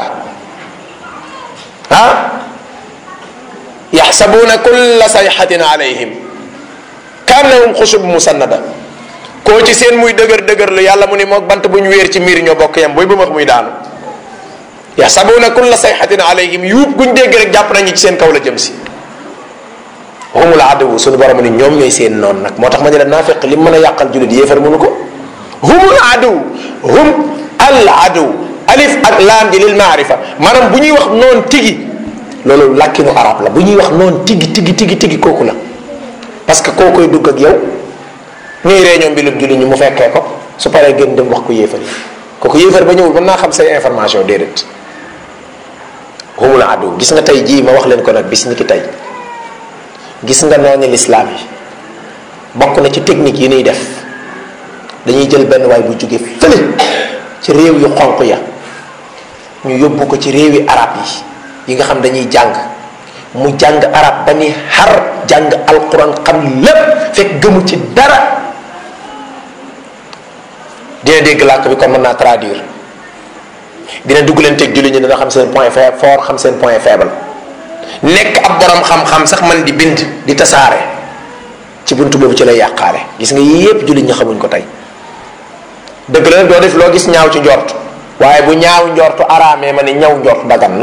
ah yaxsabuuna kulla sayxatin alayhim kaannahum xusub musannada koo ci seen muy dëgër dëgër lu yàlla mu ni moog bant bu ñu wéer ci miir ñoo bokk yam booy ba max muy daanu yaxsabuuna kulla sayxatin alayhim yuub guñ dégg rek jàpp nañu ci seen kaw la jëm si humul aduwu suñu borom ni ñoom ñooy seen noonu nag moo tax ma ne la naafiq li mën a yàqal julit yéefar mënu ko humul aduw hum al aduw alif ak laam ji lil maarifa maanaam bu ñuy wax noon tigi loolu làkkinu arab la bu ñuy wax noon tigi tigi tigi tigi kooku la parce que koo koy dugg ak yow ñuy réunion mbilum jullit ñi mu fekkee ko su paree gën dem wax ko yéefar yi kooku yéefar ba ñëwul mën naa xam say information déedéet humul adu gis nga tey jii ma wax leen ko nag bis ni ki tey gis nga noonu lislaam yi bokk na ci technique yi ñuy def dañuy jël benn waay bu jóge fële ci réew yu xonq ya ñu yóbbu ko ci réewi arab yi yi nga xam dañuy jàng mu jàng arab ba ni xar jàng alquran xam lépp fekk gëmu ci dara dina dégg làkk bi kon mën naa traduire dina dugg leen teg julli ñi dina xam seen point faible fort xam seen point faible nekk ab borom xam-xam sax man di bind di tasaare ci buntu boobu ci lay yàqaale gis nga yii yépp julli ñi xamuñ ko tey dëgg la doo def loo gis ñaaw ci njort waaye bu ñaaw njortu araamee ma ni ñaw njort dagan na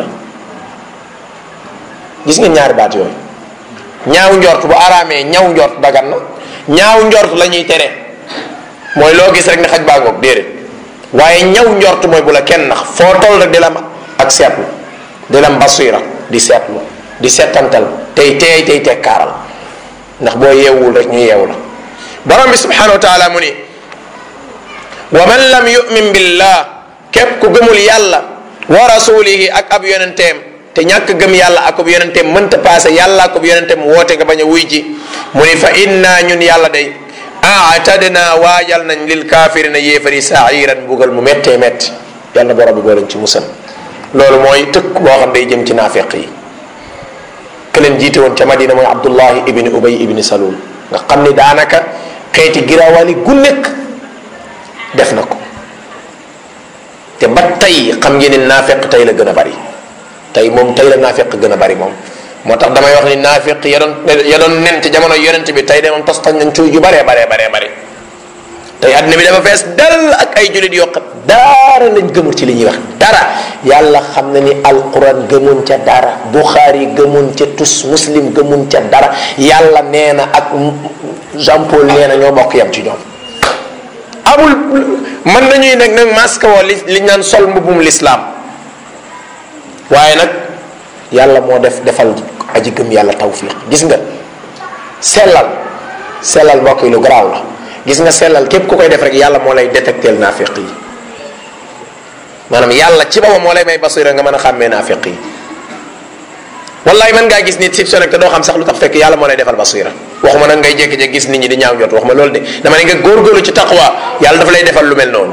gis nga ñaari baat yooyu ñaaw njort bu araamee ñaw njort dagan na ñaaw njort la ñuy tere mooy loo gis rek ne xaj baa ngoog déedéet waaye ñaw njort mooy bu la kenn nax foo toll rek di la ak seetlu di la basira di seetlu di seetantal tey teey tey tekkaaral ndax boo yeewul rek ñu yeewu la borom bi subhanahu wa taala mu ni wa man lam yumin billah képp ku gëmul yàlla wa rasulihi ak ab yonenteem te ñàkk gëm yàlla ak ab yonenteem mënta paase yàlla ak ab yonenteem woote nga bañ a wuy ji mu ni fa inna ñun yàlla day aatadna waajal nañ lil kaafirina yéefari sairan mbugal mu méttee métti yàlla borom bi boo leen ci musal loolu mooy tëkk boo xam day jëm ci naafeq yi ke leen jiite woon ca madina mooy abdullahi ibni ubay ibni salul nga xam ni daanaka xeeti giraawali gu nekk def na ko te ba tey xam ngeen ni naafeq tey la gën a bari tey moom tey la naafeq gën a bari moom moo tax damay wax ni naafeq ya doon ya doon nen ci jamono yonent bi tey de moom tos tañ nañ cuuy ju baree baree baree bari tey àddina bi dafa fees dal ak ay jullit yoo xam dara lañ gëmul ci li ñuy wax dara yàlla xam na ni alquran gëmun ca dara buxaari gëmun ca tus muslim gëmun ca dara yàlla nee na ak Jean Paul nee na ñoo bokk yam ci ñoom amul mën nañuy nag nag masque woo li li naan sol mbubum lislaam waaye nag yàlla moo def defal aji gëm yàlla tawfiq gis nga sellal sellal mbokk yi lu garaaw la gis nga sellal képp ku koy def rek yàlla moo lay détecteel naafiq yi maanaam yàlla ci boppam moo lay may basira nga mën a xàmmee naafiq yi wallaay mën ngaa gis nit sib so nag te doo xam sax lu tax fekk yàlla moo lay defal basira waxuma nag ngay jékki-jékki gis nit ñi di ñaaw jot waxuma loolu de dama ne nga góorgóorlu ci taqwa yàlla dafa lay defal lu mel noonu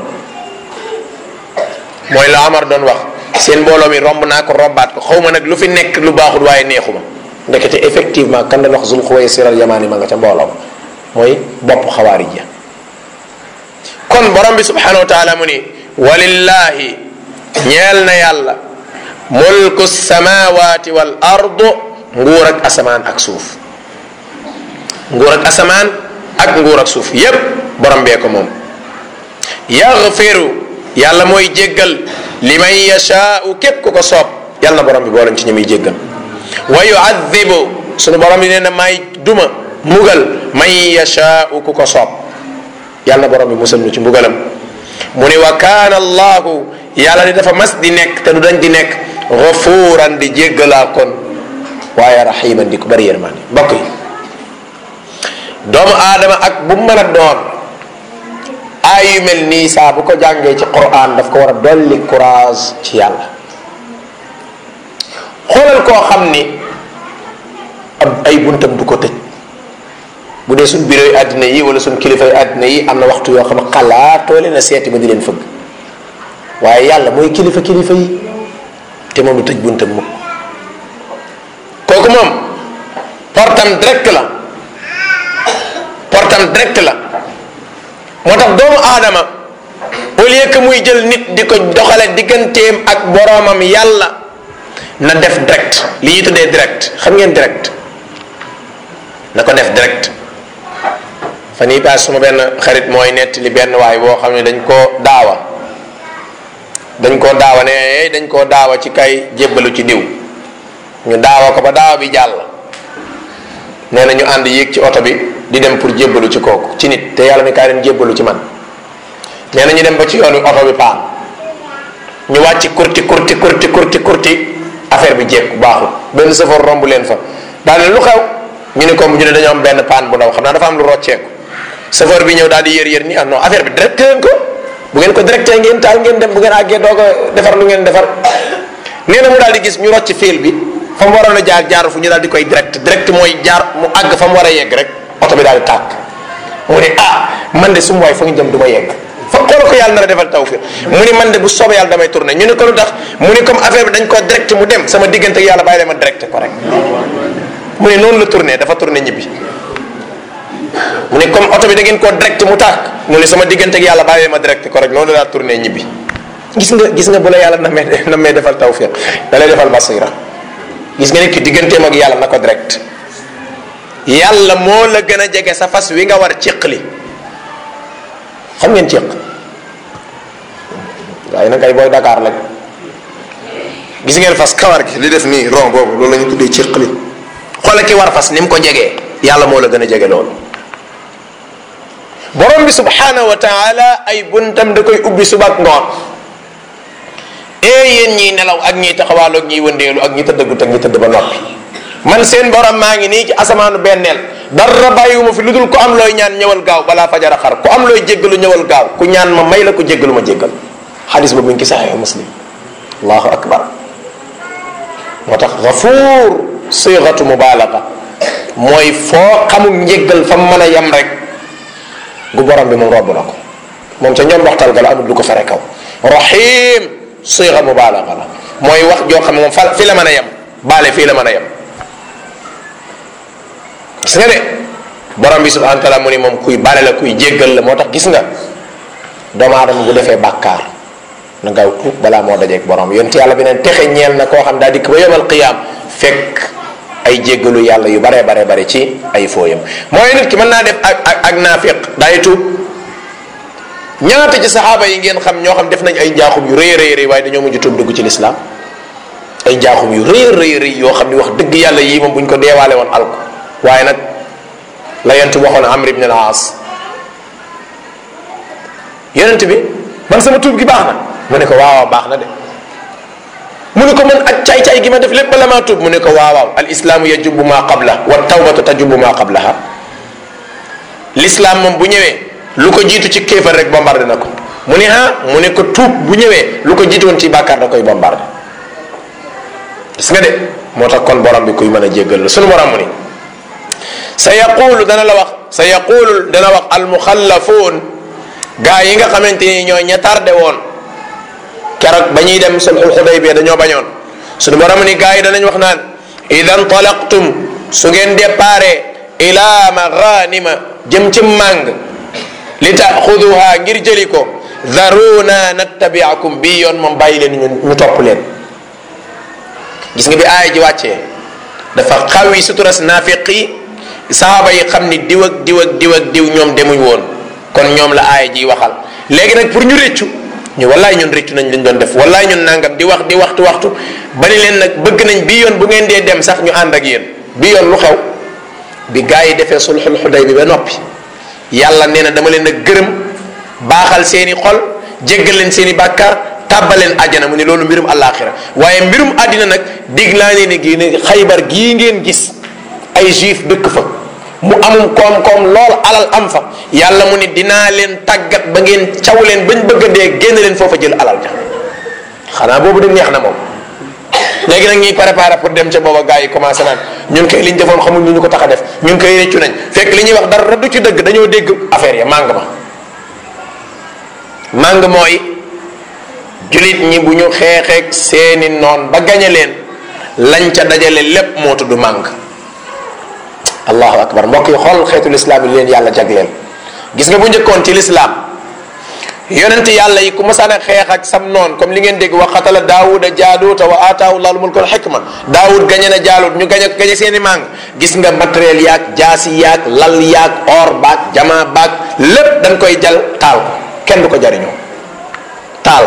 mooy la Amar doon wax seen mbooloo mi romb naa ko rombaat ko xaw ma nag lu fi nekk lu baaxul waaye neexuma ndekete effectivement kan doon wax zul xuway siral yamaani ma nga ca mbooloo mooy bopp xawaarij ya kon borom bi subhanahu wa taala mu ni walillahi ñeel na yàlla mulku samawati wal ardu nguur ak asamaan ak suuf nguur ak asamaan ak nguur ak suuf yépp borom bee ko moom yaxfiru yàlla mooy jéggal liman yashaau képp ku ko soob yàlla na borom bi boolañ ci ñi muy jéggal wa yuadibu sunu borom bi nee na may duma mugal man yashaau ku ko soob yàlla na borom bi musal ñu ci mbugalam mu ne wa kaana allahu yàlla di dafa mas di nekk te du dañ di nekk gafuuran di jéggalaa kon waaye rahiman di ko bari yërmaande mbokk yi doomu aadama ak bu mën a doon aay yu mel nii saa bu ko jàngee ci quran daf ko war a dolli courage ci yàlla xoolal koo xam ni ab ay buntam du ko tëj bu dee suñ bureau yi àddina yi wala suñ kilifa yi àddina yi am na waxtu yoo xam ne xalaatoo leen a seeti ba di leen fëgg waaye yàlla mooy kilifa kilifa yi te moom du tëj buntam mukk kooku moom portam direct la portam direct la moo tax doomu aadama au lieu que muy jël nit di ko doxale digganteem ak boroomam yàlla na def direct li ñuy tuddee direct xam ngeen direct na ko def direct fan yii paas suma benn xarit mooy nett li benn waay boo xam ne dañ koo daawa dañ koo daawa ne dañ koo daawa ci kay jébbalu ci diw ñu daawa ko ba daawa bi jàll nee na ñu ànd yéeg ci oto bi di dem pour jébbalu ci kooku ci nit te yàlla mi kaay leen jébbalu ci man nee na ñu dem ba ci yoon wi oto bi paan ñu wàcc kurti kurti kurti kurti kurti affaire bi jékku baaxul benn sëfoor romb leen fa daal lu xew ñu ne ko ñu ne dañoo am benn paan bu ndaw xam naa dafa am lu rocceeku chauffeur bi ñëw daal di yër yër ni ah non affaire bi directé leen ko bu ngeen ko directé ngeen taal ngeen dem bu ngeen àggee doog a defar lu ngeen defar nee na mu daal di gis ñu rocc fil bi fa mu waroon a jaar jaar fu ñu daal di koy direct direct mooy jaar mu àgg fa mu war a yegg rek oto bi daal di tàkk mu ne ah man de su ma waay fa nga jëm du ma yegg fa xool ko yàlla na la defal tawfiq mu ni man de bu soobee yàlla damay tourné ñu ne ko lu tax mu ni comme affaire bi dañ ko direct mu dem sama diggante ak yàlla bàyyi leen ma direct ko rek mu ne noonu la tourné dafa tourné ñibbi mu ne comme oto bi da ngeen koo direct mu tàkk mu ne sama diggante ak yàlla bàyyi leen ma direct ko rek noonu la tourné ñibbi gis nga gis nga bu la yàlla namee namee defal tawfiq da lay defal basira gis nga nit ki digganteem ak yàlla na ko direct yàlla moo la gën a jege sa fas wi nga war ciqli xam ngeen ciq waaye nag ay booy Dakar lañ gis ngeen fas kawar gi li def nii rond boobu loolu la ñu tuddee ciqli xoolal ki war fas ni mu ko jegee yàlla moo la gën a jege loolu borom bi subhanahu wa taala ay buntam da koy ubbi suba ak ngoon ee yéen ñiy nelaw ak ñiy taxawaalu ak ñiy wëndeelu ak ñi tëddagut ak ñi tëdd ba noppi man seen borom maa ngi nii ci asamaanu benneel dara bàyyiwuma fi lu dul ku am looy ñaan ñëwal gaaw balaa fajara xar ku am looy jéggalu ñëwal gaaw ku ñaan ma may la ku jéggalu ma jéggal xadis ba buñ ki saxee muslim allahu akbar moo tax gafuur siixatu mubaalaga mooy foo xamul njéggal fa mën a yem rek gu borom bi moom robb na ko moom ca ñoom waxtal ga la amul lu ko fere kaw rahim sixa mubaalaga la mooy wax joo xam ne moom fa fi la mën a yem baale fii la mën a yem gis nga de borom bi subhanahu wa taala mu ni moom kuy bale la kuy jéggal la moo tax gis nga doomu aadama bu defee bàkkaar na gaaw tuub balaa moo dajeeg borom yonent yàlla bi neen texe ñeel na koo xam daa dikk ba yomal qiyaam fekk ay jéggalu yàlla yu baree bare bare ci ay fooyam mooy nit ki mën naa def ak ak ak naafiq daay tuub ñaata ci saxaaba yi ngeen xam ñoo xam def nañ ay njaaxum yu rëy rëy rëy waaye dañoo mujj tuub dugg ci lislaam ay njaaxum yu rëy rëy rëy yoo xam ni wax dëgg yàlla yii moom buñ ko deewaale woon alko waaye nag la yonent bi waxoon amr ibn al aas yonent bi man sama tuub gi baax na mu ne ko waawaaw baax na de mu ne ko man ak caay-caay gi ma def lépp bala maa tuub mu ne ko waawaaw al islaamu yajubu maa qabla wa tawbatu tajubu maa qablaha l'islam moom bu ñëwee lu ko jiitu ci kéefar rek bombardé na ko mu ne ah mu ne ko tuub bu ñëwee lu ko jiitu woon ci bàkkaar da koy bombardé gis nga de moo tax kon borom bi kuy mën a jéggal la sunu borom mu ni sa yaqulu dana la wax sa yaqulu dana wax almuxallafuun gaa yi nga xamante ni ñooy ña tardé woon keroog ba ñuy dem sulxul xudaybiya dañoo bañoon suñu borom ni gaa yi danañ wax naan idan talaqtum su ngeen déparé ila maghanima jëm ci màng li taaxuduha ngir jëli ko daruna nattabiakum bii yoon moom bàyyi leen ñu ñu topp leen gis nga bi aaya ji wàccee dafa xawi suturas naafiq yi sahaaba yi xam ni diw ak diw ak diw ak diw ñoom demuñ woon kon ñoom la aaya ji waxal léegi nag pour ñu réccu ñu wallaay ñun réccu nañ lañ doon def wallaay ñun nangam di wax di waxtu waxtu ba ni leen nag bëgg nañ bii yoon bu ngeen dee dem sax ñu ànd ak yéen bii yoon lu xew bi gaa yi defee sulxul xuday bi ba noppi yàlla nee na dama leen a gërëm baaxal seeni xol jéggal leen seeni bàkkaar tàbbaleen àjjana mu ne loolu mbirum àllaaxira waaye mbirum àddina nag dig laa ne ni gi ne xaybar gii ngeen gis ay juif dëkk fa mu amum koom-koom lool alal am fa yàlla mu ni dinaa leen tàggat ba ngeen caw leen bañ bëgg a dee génn leen foofa jël alal ja xanaa boobu de neex na moom léegi nag ñuy préparé pour dem ca booba gars yi commencé naan ñun kay liñ defoon xamul ñu ñu ko tax a def ñun koy réccu nañ fekk li ñuy wax dara du ci dëgg dañoo dégg affaire ya màng ma màng mooy julit ñi bu ñu xeexeeg seeni noon ba gañe leen lañ ca dajale lépp moo tudd màng allahu akbar mbokk yi xool xeetu lislaam yi leen yàlla jagleel gis nga bu njëkkoon ci lislaam yonent yàlla yi ku masaan a xeex ak sam noon comme li ngeen dégg wa qatala daawuda jaaluuta wa aataahu llahu mulkal xikma daawud gañe na jaalut ñu gañe gañe seeni màng gis nga matériel yaag jaasi yaag lal yaag or baag jama baag lépp dañ koy jal taal ko kenn du ko jariñoo taal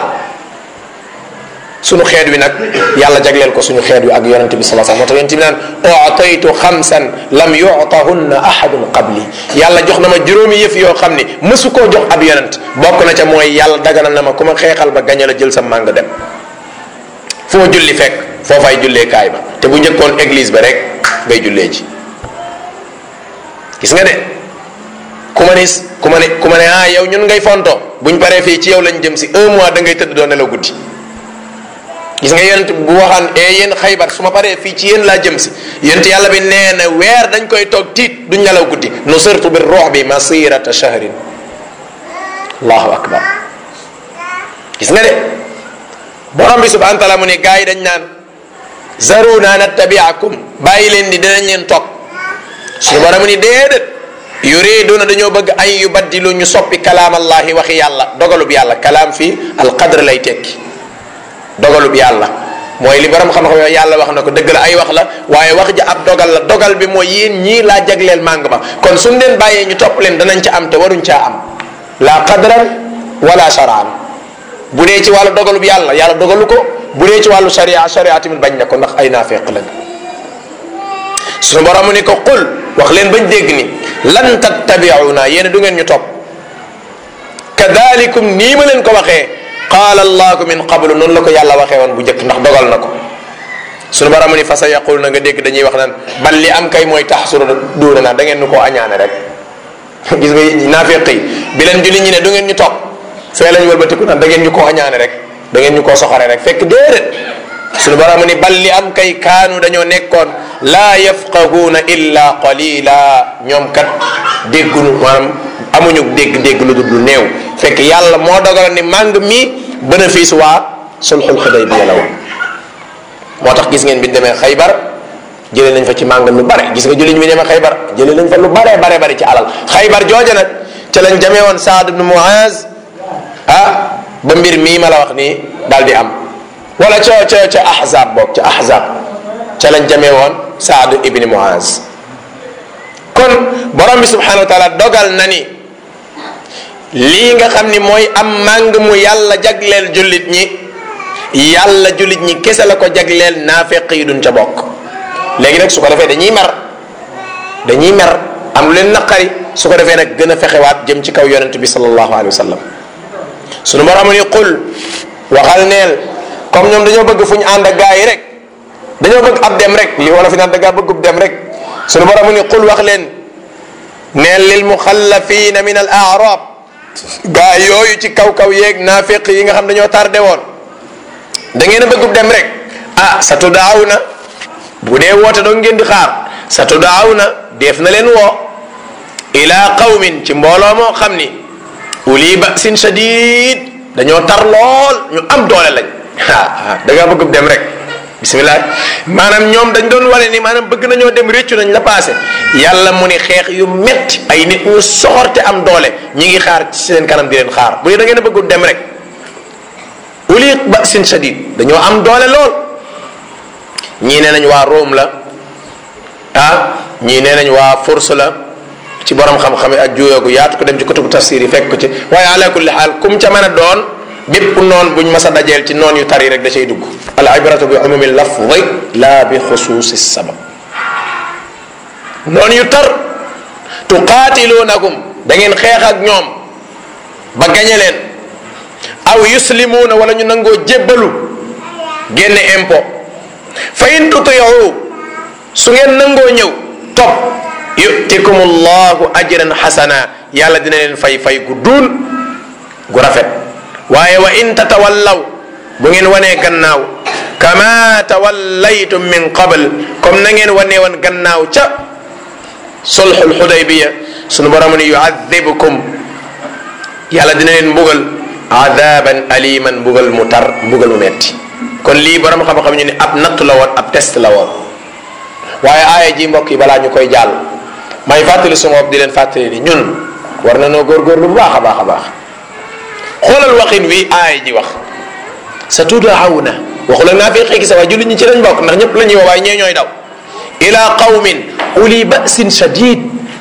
suñu xeet wi nag yàlla jagleel ko suñu xeet wi ak yonente bi salaa moo tax yonente bi naan utaytu xamsan lam yutahunna ahadun qabli yàlla jox na ma juróomi yëf yoo xam ni mësu koo jox ab yonent bokk na ca mooy yàlla daganal na ma ku ma xeexal ba gañe la jël sa màng dem foo julli fekk foofay jullee kaay ba te bu njëkkoon église ba rek ngay jullee ji gis nga de ku ma ne ku ma ne ku ma ne ah yow ñun ngay fonto buñ paree fii ci yow lañ jëm si un mois da ngay tëdd doo nelaw guddi gis nga yonent bu waxaan e yéen xaybar su ma paree fii ci yéen laa jëm si yonent yàlla bi nee na weer dañ koy toog tiit duñ nelaw guddi nusirtu bi ruux bi masirata shahrin allahu akbar gis nga de borom bi subhanahu wa taala mu ne gars yi dañ naan zaruna nattabiakum bàyyi leen di dinañ leen toog suñu borom mu ni déedéet yuriduna dañoo bëgg ay yubaddilu ñu soppi kalaam allahi waxi yàlla dogalub yàlla kalaam fii alqadr lay tekki dogalub yàlla mooy li borom xam-xam yooyu yàlla wax na ko dëgg la ay wax la waaye wax ja ab dogal la dogal bi mooy yéen ñii laa jagleel màng ma kon suñ leen bàyyee ñu topp leen danañ ca am te waruñ caa am la qadran wala sharaan bu dee ci wàllu dogalub yàlla yàlla dogalu ko bu dee ci wàllu sharia sharia tamit bañ na ko ndax ay naafeq lañ suñu borom ni ko qul wax leen bañ dégg ni lan tattabiuna yéen du ngeen ñu topp kadalikum nii ma leen ko waxee qaala allahu min qablu noonu la ko yàlla waxee woon bu njëkk ndax dogal na ko suñu borom ni fa sa yaqul na nga dégg dañuy wax naan bal li am kay mooy tax suru duuna naa da ngeen ñu koo añaane rek gis nga naafeq yi bi leen julli ñi ne du ngeen ñu topp fee lañ wëlbatiku naan da ngeen ñu koo añaane rek da ngeen ñu koo soxore rek fekk déedéet suñu borom ni bal li am kay kaanu dañoo nekkoon laa yafqahuuna illa qalila ñoom kat déggunu maanaam amuñu dégg-dégg lu dul lu néew fekk yàlla moo dogal ni màng mi bénéfice waa sulxul xudaybiya la woon moo tax gis ngeen bi ñu demee xaybar jëlee nañ fa ci màng lu bare gis nga julliñ bi demee xaybar jëlee nañ fa lu bare bare bare ci alal xaybar jooja nag ca lañ jamee woon saad ibnu muaz ah ba mbir mii ma la wax nii daal di am wala ca ca ca ahzab boog ca ahzab ca lañ jamee woon saadu ibni muaz kon borom bi subhanahu wa taala dogal na ni lii nga xam ni mooy am màng mu yàlla jagleel jullit ñi yàlla jullit ñi kese la ko jagleel naafeq yi duñ ca bokk léegi nag su ko defee dañuy mer dañuy mer am lu leen naqari su ko defee nag gën a fexewaat jëm ci kaw yonent bi sallallahu alayhi wa sallam sunu borom ni qul waxal neel comme ñoom dañoo bëgg fu ñu ànd ak gaa yi rek dañoo bëgg ab dem rek li wala fi naan da ngaa bëggub dem rek sunu borom ni qul wax leen neel lil muxallafina min al arab gaa yooyu ci kaw kaw yeeg naafiq yi nga xam dañoo tardé woon da ngeen a bëggub dem rek ah sa tudaaw na bu dee woote doon ngeen di xaar sa tudaaw na def na leen woo ila qawmin ci mbooloo moo xam ni uli basin shadid dañoo tar lool ñu am doole lañ ah da ngaa bëggub dem rek bismillah maanaam ñoom dañ doon wane ni maanaam bëgg nañoo dem réccu nañ la passé yàlla mu ni xeex yu metti ay nit ñu soxorte am doole ñi ngi xaar ci seen kanam di leen xaar bu dee da ngeen a bëggul dem rek uli basin shadid dañoo am doole lool ñii nee nañ waa Rome la ah ñii nee nañ waa Furs la ci borom xam-xam yi ak juyoogu yaatu ko dem ci kutubu tafsir yi fekk ko ci waaye ala kulli xaal kum ca mën a doon bépp noon buñ mas a dajeel ci noon yu tari rek da cay dugg al ibratu bi umumi lafdi la bi xusuusi sabab noon yu tar tuqaatiluunakum da ngeen xeex ak ñoom ba gañe leen aw yuslimuuna wala ñu nangoo jébbalu génne impôt fa in tutiyu su ngeen nangoo ñëw topp yutikum allahu ajran xasana yàlla dina leen fay fay gu duun gu rafet waaye wa in tatawallaw bu ngeen wanee gannaaw kama tawallaytum min qabl comme na ngeen wanee woon gannaaw ca sulxul xudaybiya sunu borom ni yuadibukum yàlla dina leen mbugal adaban aliman mbugal mu tar mbugal mu metti kon lii borom xam-xam ñu ne ab natt la woon ab test la woon waaye aaya ji mbokk yi balaa ñu koy jàll may fàttali suma bopp di leen fàttali ni ñun war na noo góorgóorlu bu baax a baax a baax xoolal waxin wi aaya ji wax sa tudaaw na waxu la naa fi xëy sa waaye jullit ñi ci lañ bokk ndax ñëpp la ñuy wax waaye ñee ñooy daw ila qawmin uli basin shadid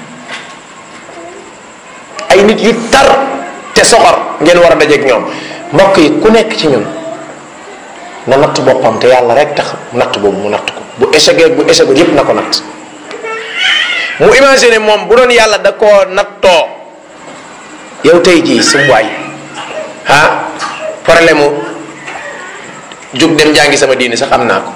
ay nit yu tar te soxor ngeen war a dajeeg ñoom mbokk yi ku nekk ci ñun na natt boppam te yàlla rek tax natt boobu mu natt ko bu échec bu échec yépp na ko natt mu imaginer moom bu doon yàlla da koo nattoo yow tey jii su waay ah problème mu jug dem jàngi sama diini sax am naa ko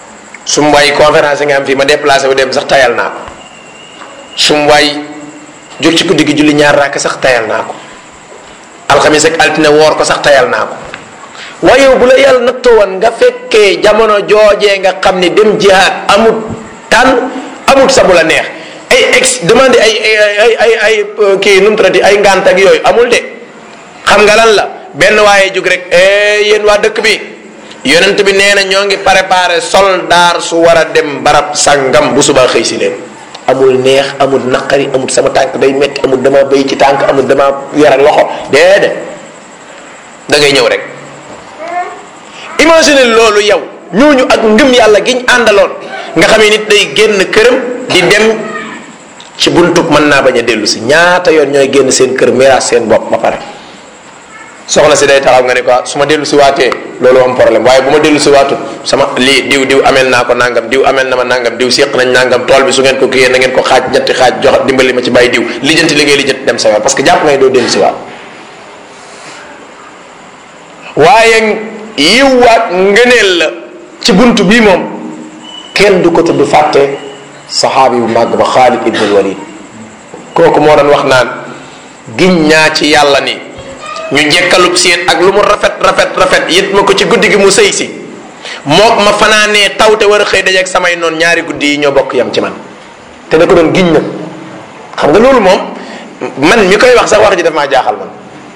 su waay conférence nga am fii ma déplacé wu dem sax tayal naa ko su waay jóg ci guddi gi julli ñaar raaka sax tayal naa ko alxamis ak altine woor ko sax tayal naa ko waaye yow bu la yàlla nattoo woon nga fekkee jamono joojee nga xam ni dem jihaad amut tànn amut sa bu la neex ay ex demande ay ay ay ay kii nu mu tuddati ay ngant ak yooyu amul de xam nga lan la benn waaye jug rek yéen waa dëkk bi yonent bi nee na ñoo ngi préparé soldaar su war a dem barab sangam bu subaa xëy si leen amul neex amul naqari amul sama tànk day metti amul dama béy ci tànk amul dama yore loxo déedéet da ngay ñëw rek imagine loolu yow ñooñu ak ngëm yàlla giñ àndaloon nga xamee nit day génn këram di dem ci buntub mën naa bañ a dellu si ñaata yoon ñooy génn seen kër miraas seen bopp ba pare soxna si day taxaw nga ne ko su ma dellu si waatee loolu am problème waaye bu ma dellu si waatut sama lii diw diw amel naa ko nangam diw amel na ma nangam diw séq nañ nangam tool bi su ngeen ko kiyee na ngeen ko xaaj ñetti xaaj jox dimbali ma ci bàyyi diw lijjanti li ngay lijjanti dem sa yoon parce que jàpp ngay doo dellu si waat waaye yiwwaat ngëneel la ci bunt bii moom kenn du ko tudd fàtte saxaabi bu màgg ba Xaalid ibnul Walid kooku moo doon wax naan giñ ñaa ci yàlla ni ñu jekkalub seen ak lu mu rafet rafet rafet yit ma ko ci guddi gi mu sëy si mook ma fanaanee taw te war a xëy dajeeg samay noonu ñaari guddi yi ñoo bokk yam ci man te da ko doon giñ na xam nga loolu moom man mi koy wax sax wax ji daf maa jaaxal man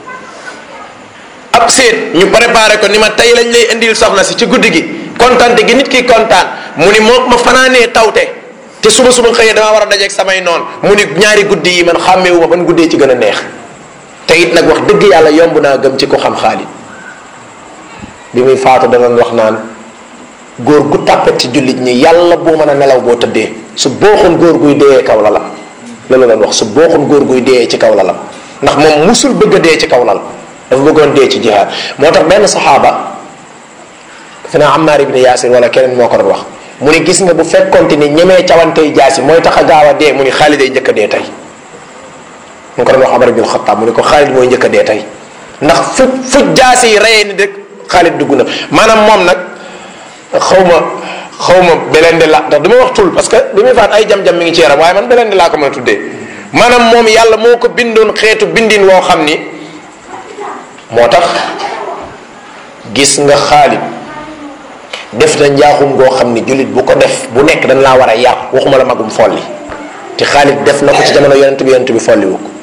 ab seet ñu préparé ko ni ma tey lañ lay indil soxna si ci guddi gi kontaan gi nit ki kontaan mu ni mook ma fanaanee tawte te suba suba xëyee damaa war a dajeeg samay noonu mu ni ñaari guddi yi man xàmmeewu ma ban guddee ci gën a neex te it nag wax dëgg yàlla yomb naa gëm ci ko xam Xaalid bi muy faatu da doon wax naan góor gu tàppet ci jullit ñi yàlla boo mën a nelaw boo tëddee su booxoon góor guy deeyee kaw lalam loolu la doon wax su booxoon góor guy deeyee ci kaw lalam ndax moom musul bëgg a dee ci kaw lal dafa bëggoon dee ci jihaad moo tax benn saxaaba defe naa Ammar ibn Yaasir wala keneen moo ko doon wax mu ni gis nga bu fekkonte ni ñemee cawantey jaasi mooy tax a gaaw a dee mu ni Xaalid day njëkk a dee tey mu ko doon wax Omar ibn Xattaab mu ni ko Xaalid mooy njëkk a dee tey ndax fu fu jaasi yi reyee ni rek Xaalid dugg na maanaam moom nag xaw ma xaw ma belende la ndax du ma wax tul parce que bi muy faat ay jam-jam mi ngi ci yaram waaye man belende laa ko mën a tuddee maanaam moom yàlla moo ko bindoon xeetu bindin woo xam ni moo tax gis nga Xaalid def na njaaxum goo xam ni jullit bu ko def bu nekk dañ laa war a yar waxuma la magum folli te Xaalid def na ko ci jamono yonent bi yonent bi folliwu ko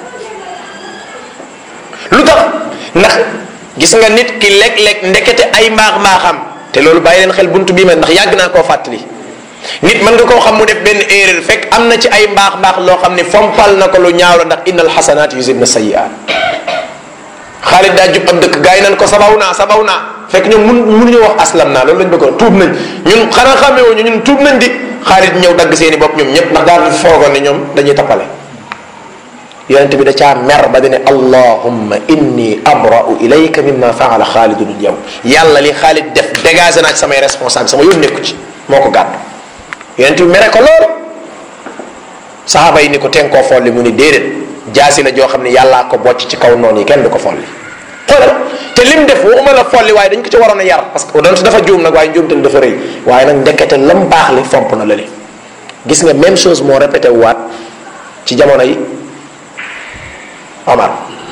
lu tax ndax gis nga nit ki léeg-léeg ndekete ay mbaax mbaaxam te loolu bàyyi leen xel buntu bii mel ndax yàgg naa koo fàttali nit mën nga koo xam mu def benn erreur fekk am na ci ay mbaax mbaax loo xam ni fompal na ko lu ñaaw la ndax innal xasanaat yuzibna sayiat Xaalid daa jub ab dëkk gars yi nan ko sabaw naa sabaw naa fekk ñoom mun mënuñu wax aslam naa loolu lañ bëggoon tuub nañ ñun xanaa xamee wuñu ñun tuub nañ di Xaalid ñëw dagg seeni bopp ñoom ñëpp ndax daal di foogoon ne ñoom dañuy tappale yonente bi da caa mer ba dane allahumma inni abra'u ilayka mimma faala xaalidun yow yàlla li xaalid def dégagé naa ci samay responsable sama yoon nekku ci moo ko gàddu yonente bi mere ko lool saxaaba yi ni ko ten koo folli mu ni déedéet jaasi la joo xam ne yàllaa ko bocc ci kaw noonu yi kenn du ko folli xoolal te lim def waxuma la folli waaye dañ ko ci waroon a yar parce que donte dafa juum nag waaye njuumte dafa rëy waaye nag ndekete lam baax li fomp na la li gis nga même chose moo répété waat ci jamono yi Omar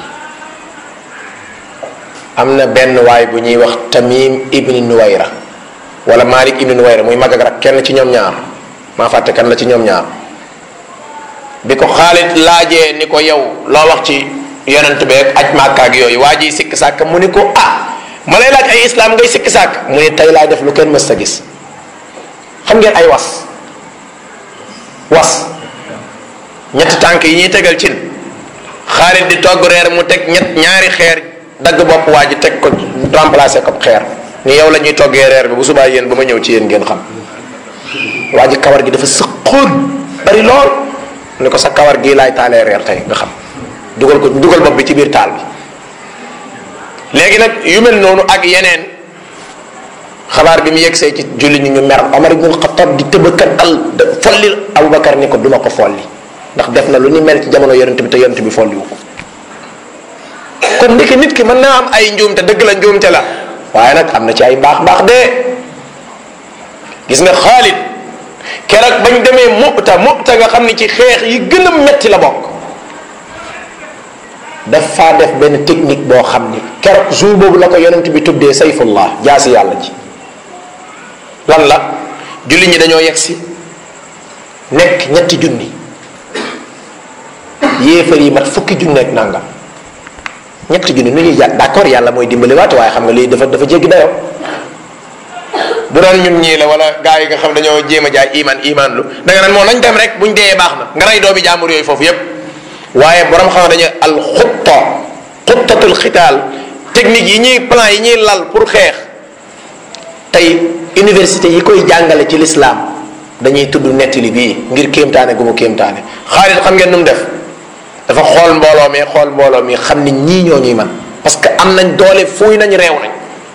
am na benn waay bu ñuy wax Tamim ibni Nuwayra wala Malik ibni Nuwayra muy mag ak rak kenn ci ñoom ñaar maa fàtte kan la ci ñoom ñaar bi ko Xaalid laajee ni ko yow loo wax ci yonent beeg aj Màkka ak yooyu waa ji sikk sàkk mu ni ko ah ma lay laaj ay islam ngay sikk sàkk mu ni tey laay def lu kenn mës sa gis xam ngeen ay was was ñetti tànk yi ñuy tegal cin Xaalid di togg reer mu teg ñett ñaari xeer dagg bopp waa ji teg ko remplacé ko xeer ni yow la ñuy toggee reer bi bu subaa yéen ba ma ñëw ci yéen ngeen xam waa ji kawar gi dafa sëqoon bari lool ni ko sa kawar gii laay taalee reer tey nga xam dugal ko dugal bopp bi ci biir taal bi léegi nag yu mel noonu ak yeneen xabaar bi mu yegsee ci julli ñu ñu mer Omar ibn Xattaab di tëbakat dal folli Abubakar ni ko duma ko folli ndax def na lu ni mel ci jamono yonent bi te yonent bi folliwu ko kon ndeke nit ki mën naa am ay njuumte dëgg la njuumte la waaye nag am na ci ay mbaax mbaax de gis nga Xaalid keroog bañ demee Mu'ta Mu'ta nga xam ni ci xeex yi gën a metti la bokk daf faa def benn technique boo xam ni keroog jour boobu la ko yonent bi tuddee sayfullah jaasi yàlla ji lan la julli ñi dañoo yegg si nekk ñetti junni yéefar yi mat fukki junni ak nangam ñetti junni nu ñuy jàpp d'accord yàlla mooy dimbali waate waaye xam nga lii dafa dafa jéggi dayoo bu doon ñun ñii la wala gaa yi nga xam dañoo jéem a jaay iman iman lu da nga naan moom nañ dem rek buñ dee baax na nga rey doomi jaambur yooyu foofu yépp waaye borom xam dañu al xutta xuttatul xitaal technique yi ñuy plan yi ñuy lal pour xeex tey université yi koy jàngale ci l'islam dañuy tudd nettali bii ngir kéemtaane gu mu kéemtaane Xaalid xam ngeen nu mu def dafa xool mbooloo mi xool mbooloo mi xam ni ñii ñoo ñuy man parce que am nañ doole fuuy nañ réew nañ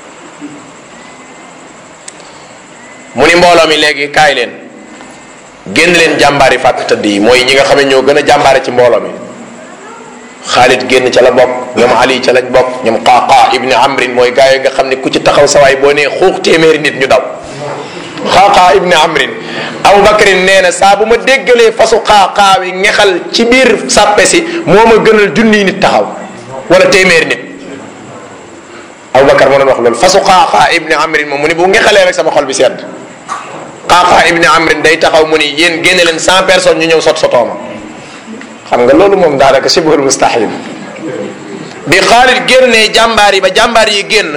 mu ni mbooloo mi léegi kaay leen génn leen jàmbaari fàkk tëdd yi mooy ñi nga xam ne ñoo gën a jàmbaare ci mbooloo mi Xaalid génn ca la bokk ñoom Ali ca lañ bokk ñoom Qaaqa ibni Amrin mooy gaa yi nga xam ne ku ci taxaw sawaay boo nee xuux téeméeri nit ñu daw Qaaqa ibni Amrin Abu Bakrin nee na saa bu ma déggalee fasu Qaaqa wi ngexal ci biir sàppe si moo ma gënal junniy nit taxaw wala téeméeri nit Abu Bakar moo doon wax loolu fasu Qaaqa ibni Amrin moom mu ni bu ngexalee rek sama xol bi sedd Qaaqa ibni Amrin day taxaw mu ni yéen génne leen cent personnes ñu ñëw sot sotooma xam nga loolu moom daanaka sibhul mustahil bi Xaalid génnee jàmbaar yi ba jàmbaar yi génn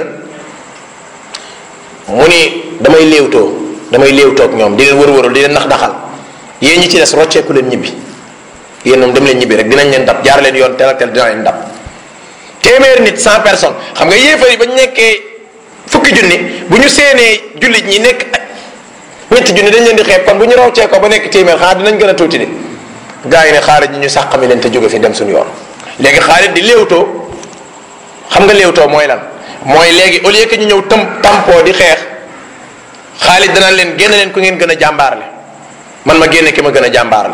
mu ni damay léewtoo damay léewtoo ak ñoom di leen wër-wëral di leen nax daxal yéen ñi ci des rocceeku leen ñibbi yéen moom dem leen ñibbi rek dinañ leen dab jaar leen yoon tel ak tel dina leen dab téeméeri nit cent personnes xam nga yéefar yi ba ñu nekkee fukki junni bu ñu séenee jullit ñi nekk ñetti junni dañ leen di xeeb kon bu ñu roccee ko ba nekk téeméer xanaa dinañ gën a tuuti de gaa yi ne xaarit ñi ñu sàqami leen te jóge fi dem suñu yoon léegi xaarit di léewtoo xam nga léewtoo mooy lan mooy léegi au lieu que ñu ñëw tam tampoo di xeex xaalit danaan leen génn leen ku ngeen gën a jàmbaarle man ma génne ki ma gën a jàmbaarle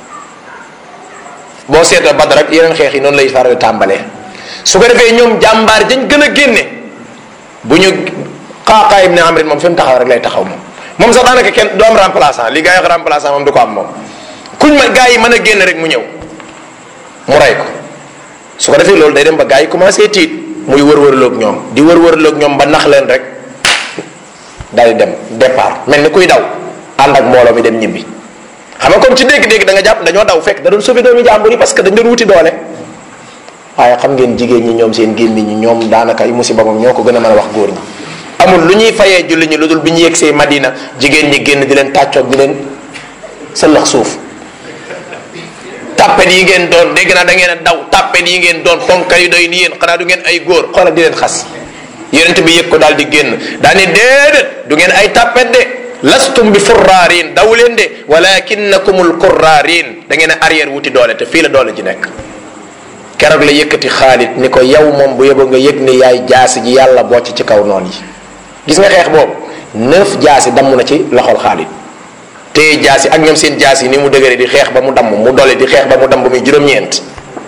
boo seetoo Badar ak yeneen xeex yi noonu lay faral tàmbalee su ko defee ñoom jàmbaar dañ gën a génne bu ñu Qaaqa ibn Amrin moom fi mu taxaw rek lay taxaw moom moom sax daanaka kenn du am remplaçant li gaa yi wax remplaçant moom du ko am moom kuñ ma gaa yi mën a génn rek mu ñëw mu rey ko su ko defee loolu day dem ba gaa yi commencé tiit muy wër-wërloog ñoom di wër-wërloog ñoom ba nax leen rek day dem départ mel ni kuy daw ànd ak mbooloo mi dem ñibbi xam nga comme ci dégg-dégg da nga jàpp dañoo daw fekk da doon sauver doomi jàmbur yi parce que dañ doon wuti doole waaye xam ngeen jigéen ñi ñoom seen gémmiñ ñi ñoom daanaka ay musiba moom ñoo ko gën a mën a wax góor ñi amul lu ñuy fayee julli ñi lu dul bi ñu yegsee Madina jigéen ñi génn di leen tàccoog di leen sëllax suuf tàppet yi ngeen doon dégg naa da ngeen a daw tàppet yi ngeen doon ponkal yi doy ni yéen xanaa du ngeen ay góor xoolal di leen xas yonent bi yëg ko daal di génn daa ni déedéet du ngeen ay tàppet de lastum bi furraarin daw leen de walakinnakumul kurraarin da ngeen a arrière wuti doole te fii la doole ji nekk keroog la yëkkati Xaalid ni ko yow moom bu yóbbu nga yëg ni yaay jaasi ji yàlla bocc ci kaw noon yi gis nga xeex boobu neuf jaasi damm na ci loxol Xaalid téye jaasi ak ñoom seen jaasi ni mu dëgëre di xeex ba mu damm mu dole di xeex ba mu damm muy juróom-ñeent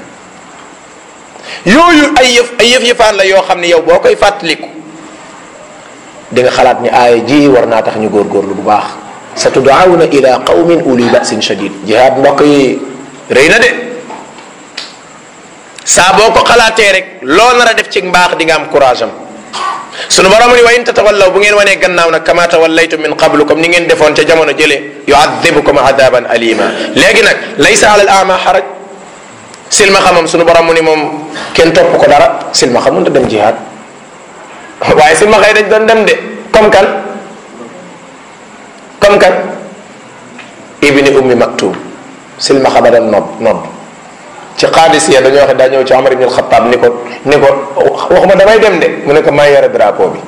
yooyu ay yëf ay yëf yëfaan la yoo xam ne yow boo koy fàttaliku di nga xalaat ni aaya ji war naa tax ñu góorgóorlu bu baax sa tudaawuna ila qawmin uli basin shadid jihaad mbokk yi rëy na de saa boo ko xalaatee rek loo nar a def ci mbaax di nga am courage am sunu borom ni wa in tatawallaw bu ngeen wanee gannaaw nag kama tawallaytum min qablu comme ni ngeen defoon ca jamono jële yuadibukum adaban alima léegi nag laysa ala al ama xaraj silma xamam sunu borom mu ni moom kenn topp ko dara silma xam mënta dem jihaad waaye silma xëy dañ doon dem de comme kan comme kan ibni ummi maktub silma xama doon nodd nodd ci xaadisiya dañoo wax daa ñëw ci Omar ibn al-Khattab ni ko ni ko waxuma damay dem de mu ne ko may yore drapeau bi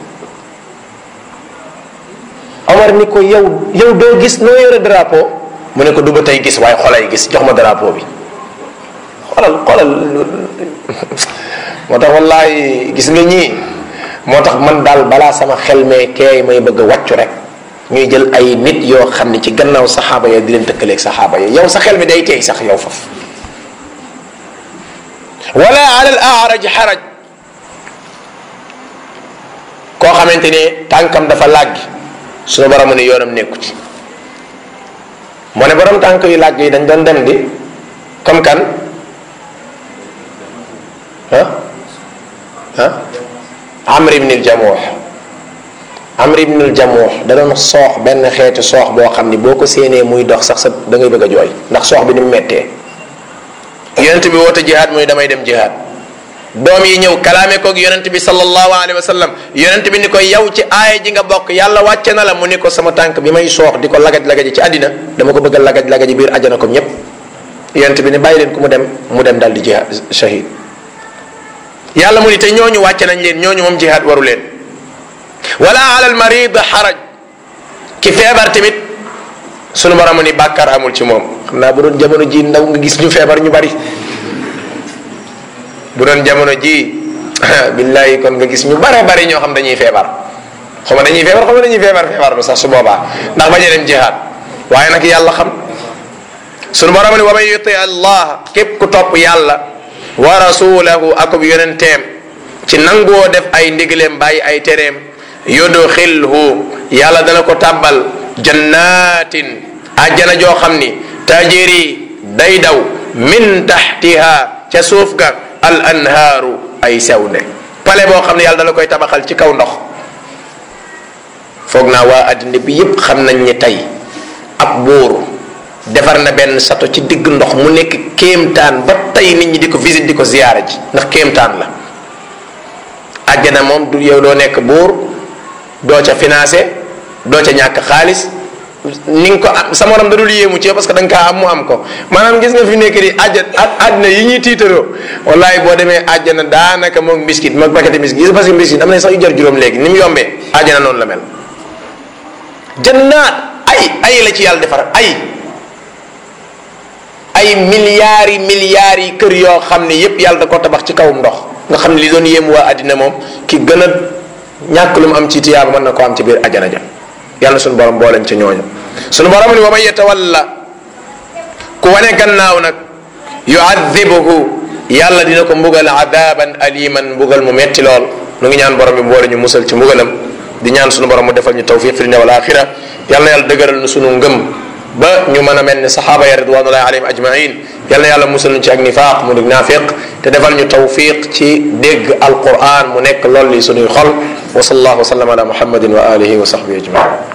Omar ni ko yow yow doo gis noo yore drapeau mu ne ko du ba tey gis waaye xolay gis jox ma drapeau bi xolal xolal moo tax wallahi gis nga ñii moo tax man daal balaa sama xel mee keey may bëgg a wàccu rek ñuy jël ay nit yoo xam ne ci gannaaw saxaaba ya di leen tëkkaleeg saxaaba ya yow sa xel mi day teey sax yow faf wala ala al araj xaraj koo xamante ne tànkam dafa làggi suñu borom ne yoonam nekku ci moo ne borom tànk yu làgg yi dañ doon dem di comme kan ah ah amr ibn al jamuux amr ibn al jamuux da doon soox benn xeetu soox boo xam ni boo ko séenee muy dox sax sa da ngay bëgg a jooy ndax soox bi ni mu mettee yonent bi woote jihaad muy damay dem jihaad doom yi ñëw kalaame koog yonent bi sallallahu alayhi wa sallam yonent bi ni ko yow ci aaya ji nga bokk yàlla wàcce na la mu ni ko sama tànk bi may soox di ko lagaj lagaji ci àddina dama ko bëgg a lagaj lagaji biir ajana comme ñépp yonent bi ni bàyyi leen ku mu dem mu dem dal di jihaad shahid yàlla mu ni te ñooñu wàcce nañ leen ñooñu moom jihaad waru leen wala ala al marid xaraj ki feebar tamit sunu borom ni bàkkaar amul ci moom xam naa bu doon jamono ji ndaw nga gis ñu feebar ñu bari bu doon jamono ji billahi kon nga gis ñu bare bari ñoo xam dañuy feebar xaw ma dañuy feebar xaw ma dañuy feebar feebar ba sax su boobaa ndax bañ a dem jihaad waaye nag yàlla xam sunu borom ni wa man yuti allah képp ku topp yàlla wa rasulahu akub yonenteem ci nangoo def ay ndigileem bàyyi ay tereem yudxilhu yàlla dana ko tàbbal jannatin ajjana joo xam ni tajiri day daw min taxtiha ca suuf ga al anhaaru ay sewnde pale boo xam ne yàlla dala koy tabaxal ci kaw ndox foog naa waa addina bi yépp xam nañ ni tey ab buur defar na benn sato ci digg ndox mu nekk kéemtaan ba tey nit ñi di ko visite di ko ziyaara ji ndax kéemtaan la àjjana moom du yow doo nekk buur doo ca financé doo ca ñàkk xaalis ni nga ko am sa morom da dul yéemu ci parce que da nga kaa am mu am ko maanaam gis nga fi nekk di àjja àddina yi ñuy tiitaroo wallahi boo demee àjjana daanaka moom mbiskit moom paquet mbiskit gis parce que mbiskit am na sax yu jar juróom léegi ni mu yombee àjjana noonu la mel jannaat ay ay la ci yàlla defar ay ay milliards yi milliards yi kër yoo xam ne yépp yàlla da ko tabax ci kawum ndox nga xam ne li doon yéem waa àddina moom ki gën a ñàkk lu mu am ci tiyaaba mën na ko am ci biir ajana ja yàlla sunu borom boolem ci ñooñu sunu borom ni wa man yatawalla ku wane gannaaw nag yuadibuhu yàlla dina ko mbugal adaban aliman mbugal mu metti lool nu ngi ñaan borom bi boole ñu musal ci mbugalam di ñaan sunu borom mu defal ñu tawfiq fi dunya wal axira yàlla yàlla dëgëral nu sunu ngëm ba ñu mën a mel ni saxaaba ya ridwanullahi alayhim ajmain yàlla yàlla musal ñu ci ak nifaaq mu dug naafiq te defal ñu tawfiq ci dégg alquran mu nekk lool li sunuy xol wa sallallahu wa sallam ala muhammadin wa alihi wa sahbihi ajmain